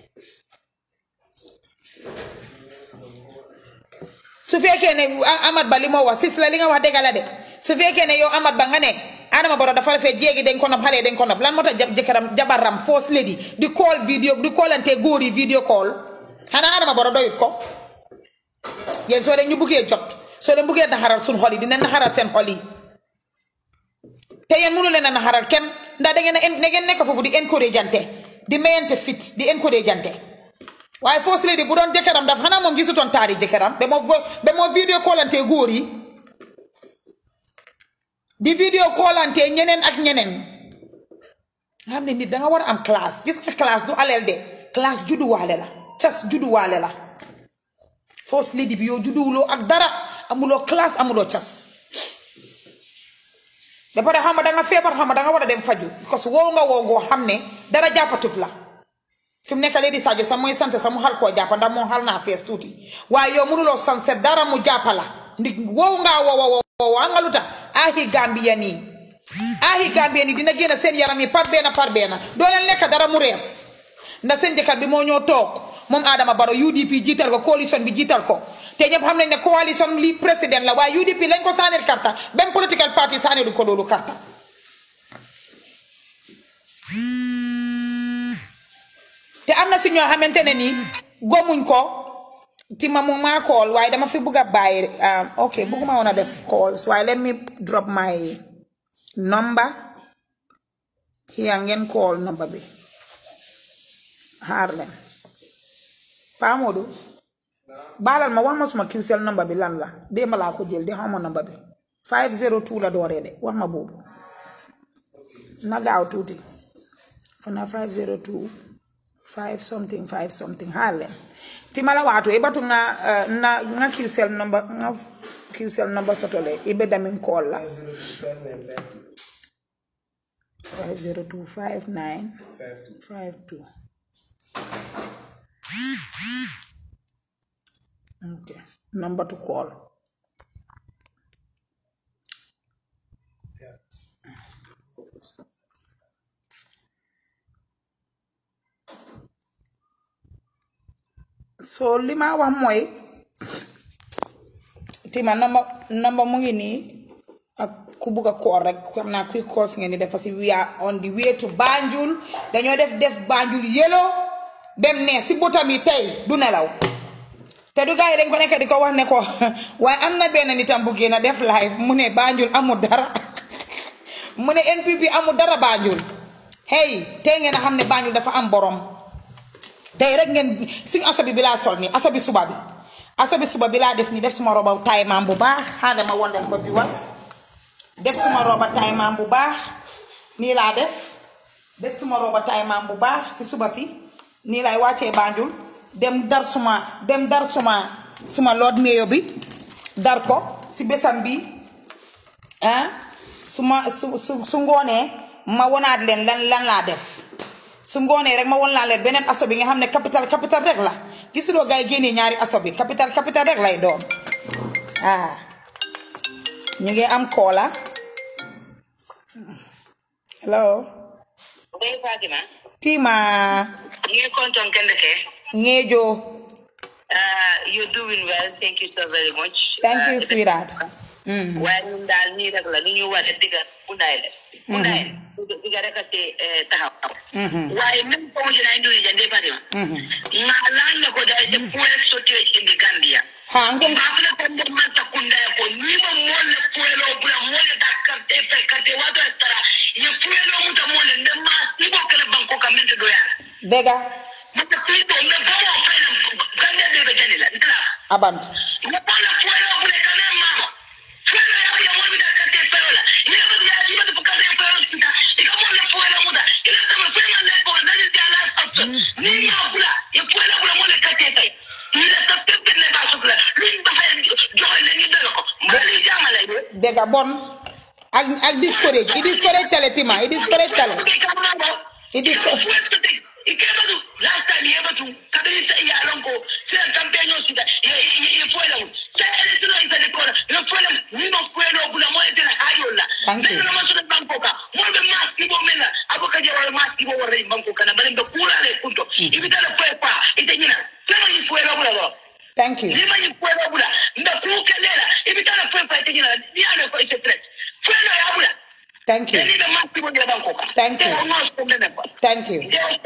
su fekkee ne Amat Ba li moo wax sis la li nga wax dëgg la de su fekkee ne yow Amat Ba nga ne Adama Barrow dafa rafet jéegi dañ ko nopp xale dañ ko nopp lan moo tax jëkkëram jabaram first lady di call vidéo di callante góor yi vidéo call xanaa Adama Barrow doyut ko yéen soo leen ñu buggee jot soo leen buggee naxaral suñ xol yi dina naxaral seen xol yi te yéen mënu leen a naxaral kenn ndax da ngeen a da ngeen nekk foofu di encourage jante di mayante fit di encourage jante waaye first lady bu doon jëkkëram daf xanaa moom gisutoon taari jëkkëram ba moo ba moo vidéo callante góor yi di vidéo callante ñeneen ak ñeneen nga xam ne nit danga war a am classe gis nga classe du aleel de classe judduwaale la cas judduwaale la first lady bi yow judduwuloo ak dara amuloo classe amuloo cas ba pare xam nga da nga feebar xam nga da nga war a dem faju parce que wow nga wow ngoo xam ne dara jàppatut la fi mu nekk léegi di Sadio sax mooy sant sax mu xal koo jàppa ndax moom xal naa fees tuuti waaye yow mënuloo sanse dara mu jàppa la ndi wow ngaa wow wow wow xam nga lu tax ahi Gambien yi ahi Gambien yi dina génn seen yaram yi par benn par benn doo leen lekk dara mu rees ndax seen jëkkër bi moo ñoo toog moom Adama Barrow UDP jiital ko coalition bi jiital ko te ñëpp xam nañ ne coalition li président la waaye UDP lañ ko saaneel karta benn political party saaneelu ko loolu karta te am na si ñoo xamante ne nii gomuñ ko tima mu maa call waaye dama fi bugg a bàyyi ok bugguma woon a def calls waaye let me drop my number here ngeen call number bi xaar leen Pa Modou baalal ma wax ma suma QCell number bi lan la démb laa ko jël di xaw ma number bi 502 la dooree de wax ma boobu na gaaw tuuti fana 502 5 something 5 something xaar leen ti mala waatu e batu nga uh, na nga QCell number nga QCell number sotole ibe damin call la 502 59 52 Okay. Number to call. So li ma wax mooy tima number number mu ngi nii ak ku bugg a call rek xam naa kuy call si ngeen di def parce que we are on the way to Banjul dañoo def def Banjul yellow dem ne si botam yi tey du nelaw te du gars yi dañ ko nekk di ko wax ne ko waaye am na benn nitam bu génn def live mu ne Banjul amul dara mu ne NPP amul dara Banjul hey tey ngeen a xam ne Banjul dafa am borom tey rek ngeen suñu asabi bi laa sol nii asabi suba bi asabi suba bi laa def nii def suma roba taay maam bu baax xaaral ma won leen ko fi was def suma roba taay maam bu baax nii laa def def suma roba taay maam bu baax si suba si nii lay wàccee Banjul dem dar suma dem dar suma suma lood meyo bi dar ko si bésam bi ah su ma su su su ngoonee ma wonaat leen lan lan laa def su ngoonee rek ma won laa leen beneen aso bi nga xam ne capital capital rek la gisuloo gars yi génnee ñaari aso bi capital capital rek lay doon ah ñu ngi am koola hello Oye, Fatima, tima you content can the ngeejo Uh, you're doing well. Thank you so very much. thank Uh, you sweetheart mm. waaye ñun daal nii rek la li ñu war a digal undaay la undaay diga rek a te eh, taxaw waaye même comme je n'ai dit jande Fatima nga lan la ko daal de fuel shortage in the Gambia ha ngom mbafula ko nder man takunda ko ni mo molle fuelo bula molle dakkar te fe kate wato estara ye fuelo muta molle nder ma sibo kala banko kamente do ya dega mata kuito me bomo fayna gande de be janila ndala abant Napala fuelo bule kane mama. Fuelo ya ya mwana da kate fuelo la. Ile mwana ya ya mwana kate fuelo sita. Ika mwana fuelo muda. Ile kama fuelo na lepo na ni ya la after. Ni ya bula. Ya fuelo bula mwana kate kai. Ile kate pele ba sukla. Lin ba ha jo ile ni dalo ko. Mali jama la ile. dega bon ak ak discourage i discourage tale tima i discourage tale It is so ikebatu last time yebatu kabili sa iya lonko sila campaign yo sita ye ye fuela mu sa ele sino isa de kora ye fuela mu no fuela bula mo ete na hayo la Thank you. na ma sura banko ka mo be mas ibo mena aboka je wala mas ibo wala banko kana bale be kula le kunto ibita le fue pa ite nyina sema ni fuela bula lo thank you lima ni fuela bula mbe ku kelela ibita le fue pa ite nyina ni ale ko ite threat fuela ya bula thank you ni be mas ibo de banko ka Thank you. no so mena pa thank you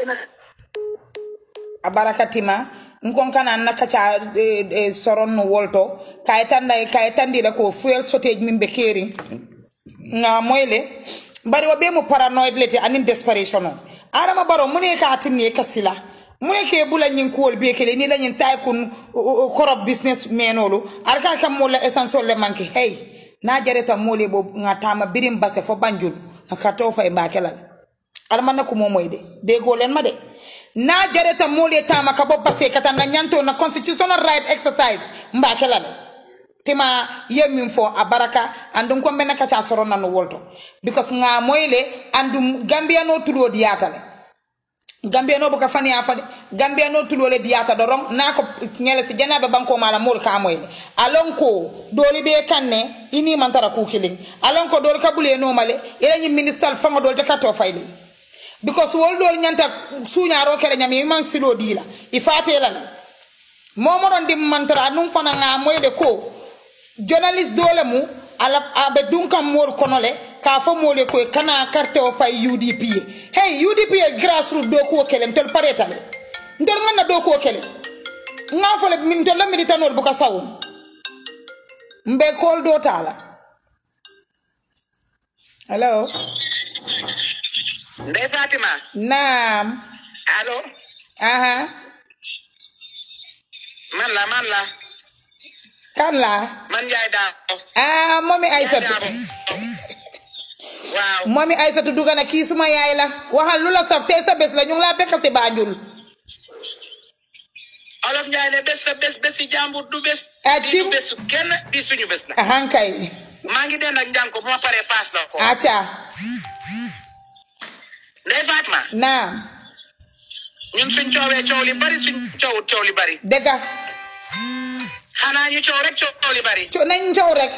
a barakatima nkon kana na kaca eh, eh, soron no wolto kay tanda kay tandira ko fuel shortage min be keri nga moyle bari wa be mo paranoid lete anin desperation o adama baro mune ka tinne kasila mune ke bula nyin kuwol be kele ni la nyin tay kun korop business menolu arka kam mo la essential le manke hey na jareta mole bo nga tama birim base fo banjul ka to fay mbakelal almanna ko momoy de de golen ma de na jareta mole tama ka bo base kata na nyanto na constitutional right exercise mbakela de tima yemin fo a baraka andum ko mbena kaca soro nanu wolto because nga moyle andum gambia no tulo diyatale gambia no boka fani afade gambia no tulo le diyata doron na ko ngele si janabe banko mala mol ka moyle alon ko doli be kanne ini man tara ku killing alon ko dol kabule no male ila ni minister fanga dol te kato fayle because wol dol nyanta suñaro kere nyami man silo dila ifate lan momoron dim mantara num fana nga moyle ko journaliste dole mu ala abe dunkan mor kono le ka fo mole ko kana carte o fay UDP ye. hey UDP ye grassroots do ko kele ntol paretale ndol manna do ko kele nga fo le min tol la militanor bu ka sawu mbe kol do tala hello Ndey Fatima naam allo aha man la man la kan la man Njaay Daabo ah momi aysatu waaw momi aysatu dugana kii suma yaay la waxal lu la saf tey sa bés la ñu ngi laa fekk si Banjul olof Njaay ne bés sa bés bési jàmbur du bés Ah, bii cim. du bésu kenn bii suñu bés la ahankay maa ngi den ak njànko bu ma paree paas la ko aca Ndey Fatima naam ñun suñ coowee coow li bari suñ coowut coow li bari dëgga xanaa ñu coow rek coow li bari co nañ coow rek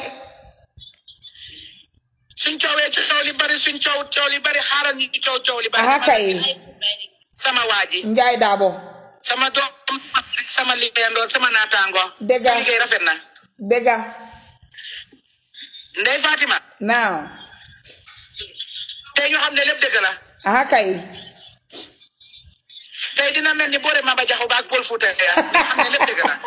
suñ coowee coow li bari suñ coowut coow li bari xaaral ñu coow coow li bari aha kay sama waa ji njaay daabo sama doom sama liggéeyandoo sama naataango Dëgg. sa liggéey rafet na dëgga Ndey Fatima naam tey ñu xam ne lépp dëgg la aha kay tey dina mel ni boore Maba Jaxu Ba ak Paul Fouta Tall ñu xam ne lépp dëgg la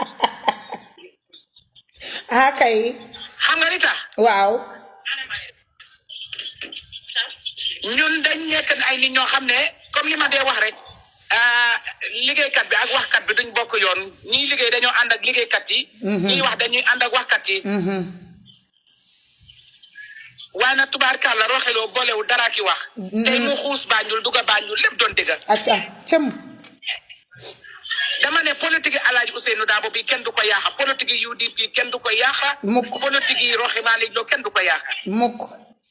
aha kay xam nga li tax waaw ñun dañ nekk ay nit ñoo xam ne comme li ma dee wax rek ah, liggéeykat bi ak waxkat bi duñ bokk yoon ñiy liggéey dañoo ànd ak liggéeykat yi. ñiy wax dañuy ànd ak waxkat yi. waaye nag tubaarkàlla roxeloo boolewul dara ki wax. tey mu xuus Banjul dugg a Banjul lépp doon dëgg. acca cëm dama ne politique yi Alaaji Ousseynou Daabo bi kenn du ko yaaxa politique yi UDP kenn du ko yaaxa. Mukk. politique yi Roxi Malick Lo kenn du ko yaaxa. mukk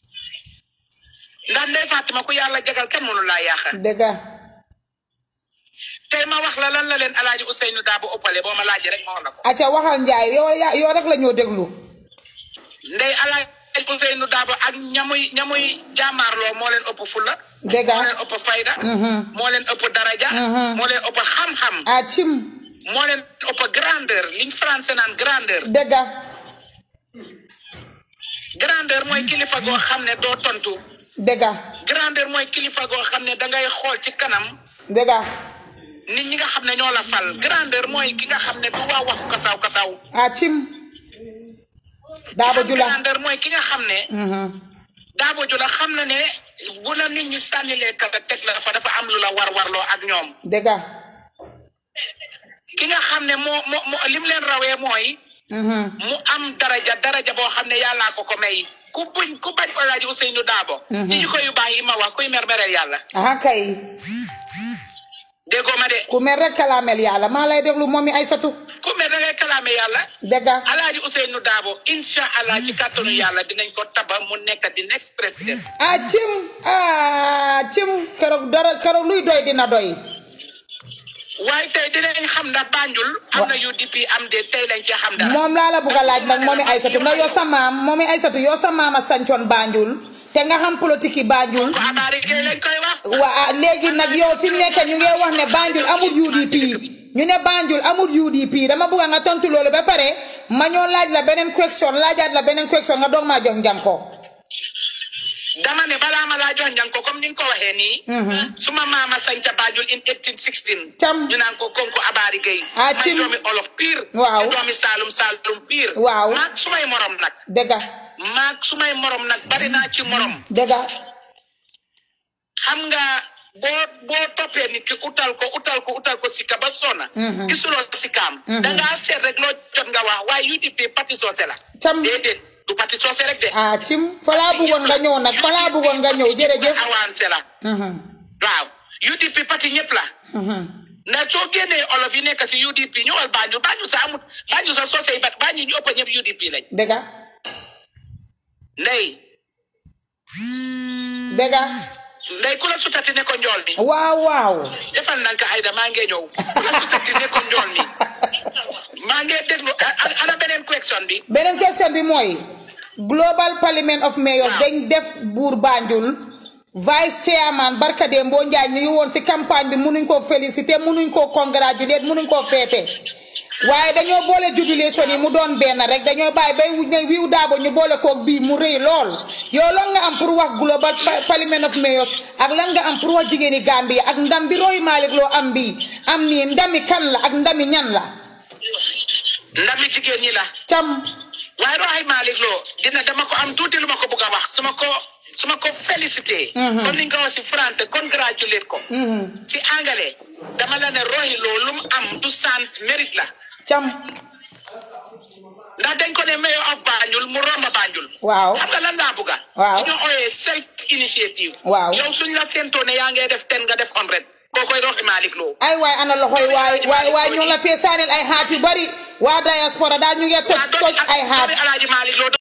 ndax Ndeye Fatima ku yàlla jagal kenn mënu laa yaaxa. dëgga tey ma wax la lan la leen Alaaji Ousseynou Daabo ëppale boo ma laajee rek ma wax la ko. acca waxal njaay yow ya- yow rek la ñoo déglu Ndey Alaaji Ousseynou Daabo ak ñamuy ñamuy jàmmaarloo moo leen ëpp fulla dëgga moo leen ëpp fayda. moo leen ëpp daraja. moo leen ëpp xam-xam. a cim moo leen ëpp grandeur liñ français naan grandeur. dëgga grandeur mooy kilifa goo xam ne doo tontu. dëgga grandeur mooy kilifa goo xam ne dangay xool ci kanam dëgga nit ñi nga xam ne ñoo la fal grandeur mooy ki nga xam ne du waa waxu kasaw kasaw. a cim daabo jula grandeur mooy ki nga xam ne. daabo ju la xam na ne bu la nit ñi sànnilee kala teg la fa dafa am lu la war warloo ak ñoom. dëgga ki nga xam ne moo moo moo lim leen rawee mooy. mu am daraja daraja boo xam ne yàllaa ko ko may ku buñ ku bañ Alaaji Ousseynou Daabo. ci jikko yu baax yi ma wax kuy mermereel yàlla. aha kay déggoo ma de ku mel rek kalaamel yàlla maa lay déglu moom mi Aysatu ku mer da ngay kalaame yàlla. dëgga Alaaji Ousseynou Daabo incha allah ci kàttanu yàlla dinañ ko taba mu nekk di next président. a cim a cim keroog dara keroog luy doy dina doy waaye tey dinañ xam ndax Banjul. am na UDP am de tey lañ ci xam dara. moom laa la bugg a laaj nag moomi Aysatu ndax yow sa maam moomi Aysatu yow sa maam a sancoon Banjul te nga xam politique yi Banjul ko abaari kay lañ koy wax. waa léegi nag yow fi mu nekk ñu ngi wax ne Banjul amul UDP ñu ne Banjul amul UDP dama bugg nga tontu loolu ba pare ma ñoo laaj la beneen question laajaat la beneen question nga doog maa jox njam ko dama ne balaa ma laa jox njàng ko comme ni nga ko waxee nii. suma maama sañca Banjul in 1816. Cam. ñu naan ko konko abaari gay. Ah, may cim. doomi olof pire. Waaw. di doomi Saalum Saalum pire. Waaw. maag sumay morom nag. dëgga maag sumay morom nag bari naa ci morom. dëgga xam nga boo boo toppee nit ki utal ko utal ko utal ko sikka ba sona. gisuloo sikkaam. da ngaa seet rek loo jot nga wax waaye UDP parti soose la. Cam. déedéet du parti soose rek de. ah cim fa laa bëggoon nga ñëw nag fa laa bëggoon nga ñëw jërëjëf avancé la. Mhm, waaw UDP parti ñëpp la. mhm. ndax soo génnee olof yi nekk si UDP ñëwal Banjul Banjul sax amut Banjul sax soo say bat Banjul ñu ëpp ñëpp UDP lañ dëgga ndey dëgga ndey ku la sutati ne ko njool mi waaw waaw defal nanka Aida maa ngi ñëw ku la sutati ne ko njool mi maa ngi déglu a- a- ana beneen question bi beneen question bi mooy global parliament of mayors dañ def buur Banjul vice chairman barka de mboo njaay ñu ngi woon si campagne bi munuñ koo félicité munuñ koo congratulate munuñ koo féete waaye dañoo boole jubilation yi mu doon benn rek dañoo bàyyi bay wuñ ne wiw daabo ñu boole koog bii mu rëy lool yow lan nga am pour wax global pa- parliament of mayors ak lan nga am pour wax jigéeni Gambie ak ndam bi Rohey Malick Lowe am bii am nii ndami kan la ak ndami ñan la ndami jigéen ñi la cam waaye Rohey Malick Lowe dina dama ko am tuuti lu ma ko bugg a wax su ma ko su ma ko félicité comme ni nga ko wax si français congratulate ko si anglais dama la ne Rohey Lowe lu mu am du sens mérite la cam ndax dañ ko ne mayor of Banjul mu romba Banjul waaw xam nga lan laa bugga Waaw. ñu ooyee self initiative Waaw. yow suñ la séentoo ne yaa ngee def ten nga def hundred koo koy Rohey Malick Lowe ay waay ana loxoy waay waay waay ñu ngi la fee saaneel ay xaat yu bari waa diaspora daal ñu ngi toj toj ay xaat Alaaji Malick Lowe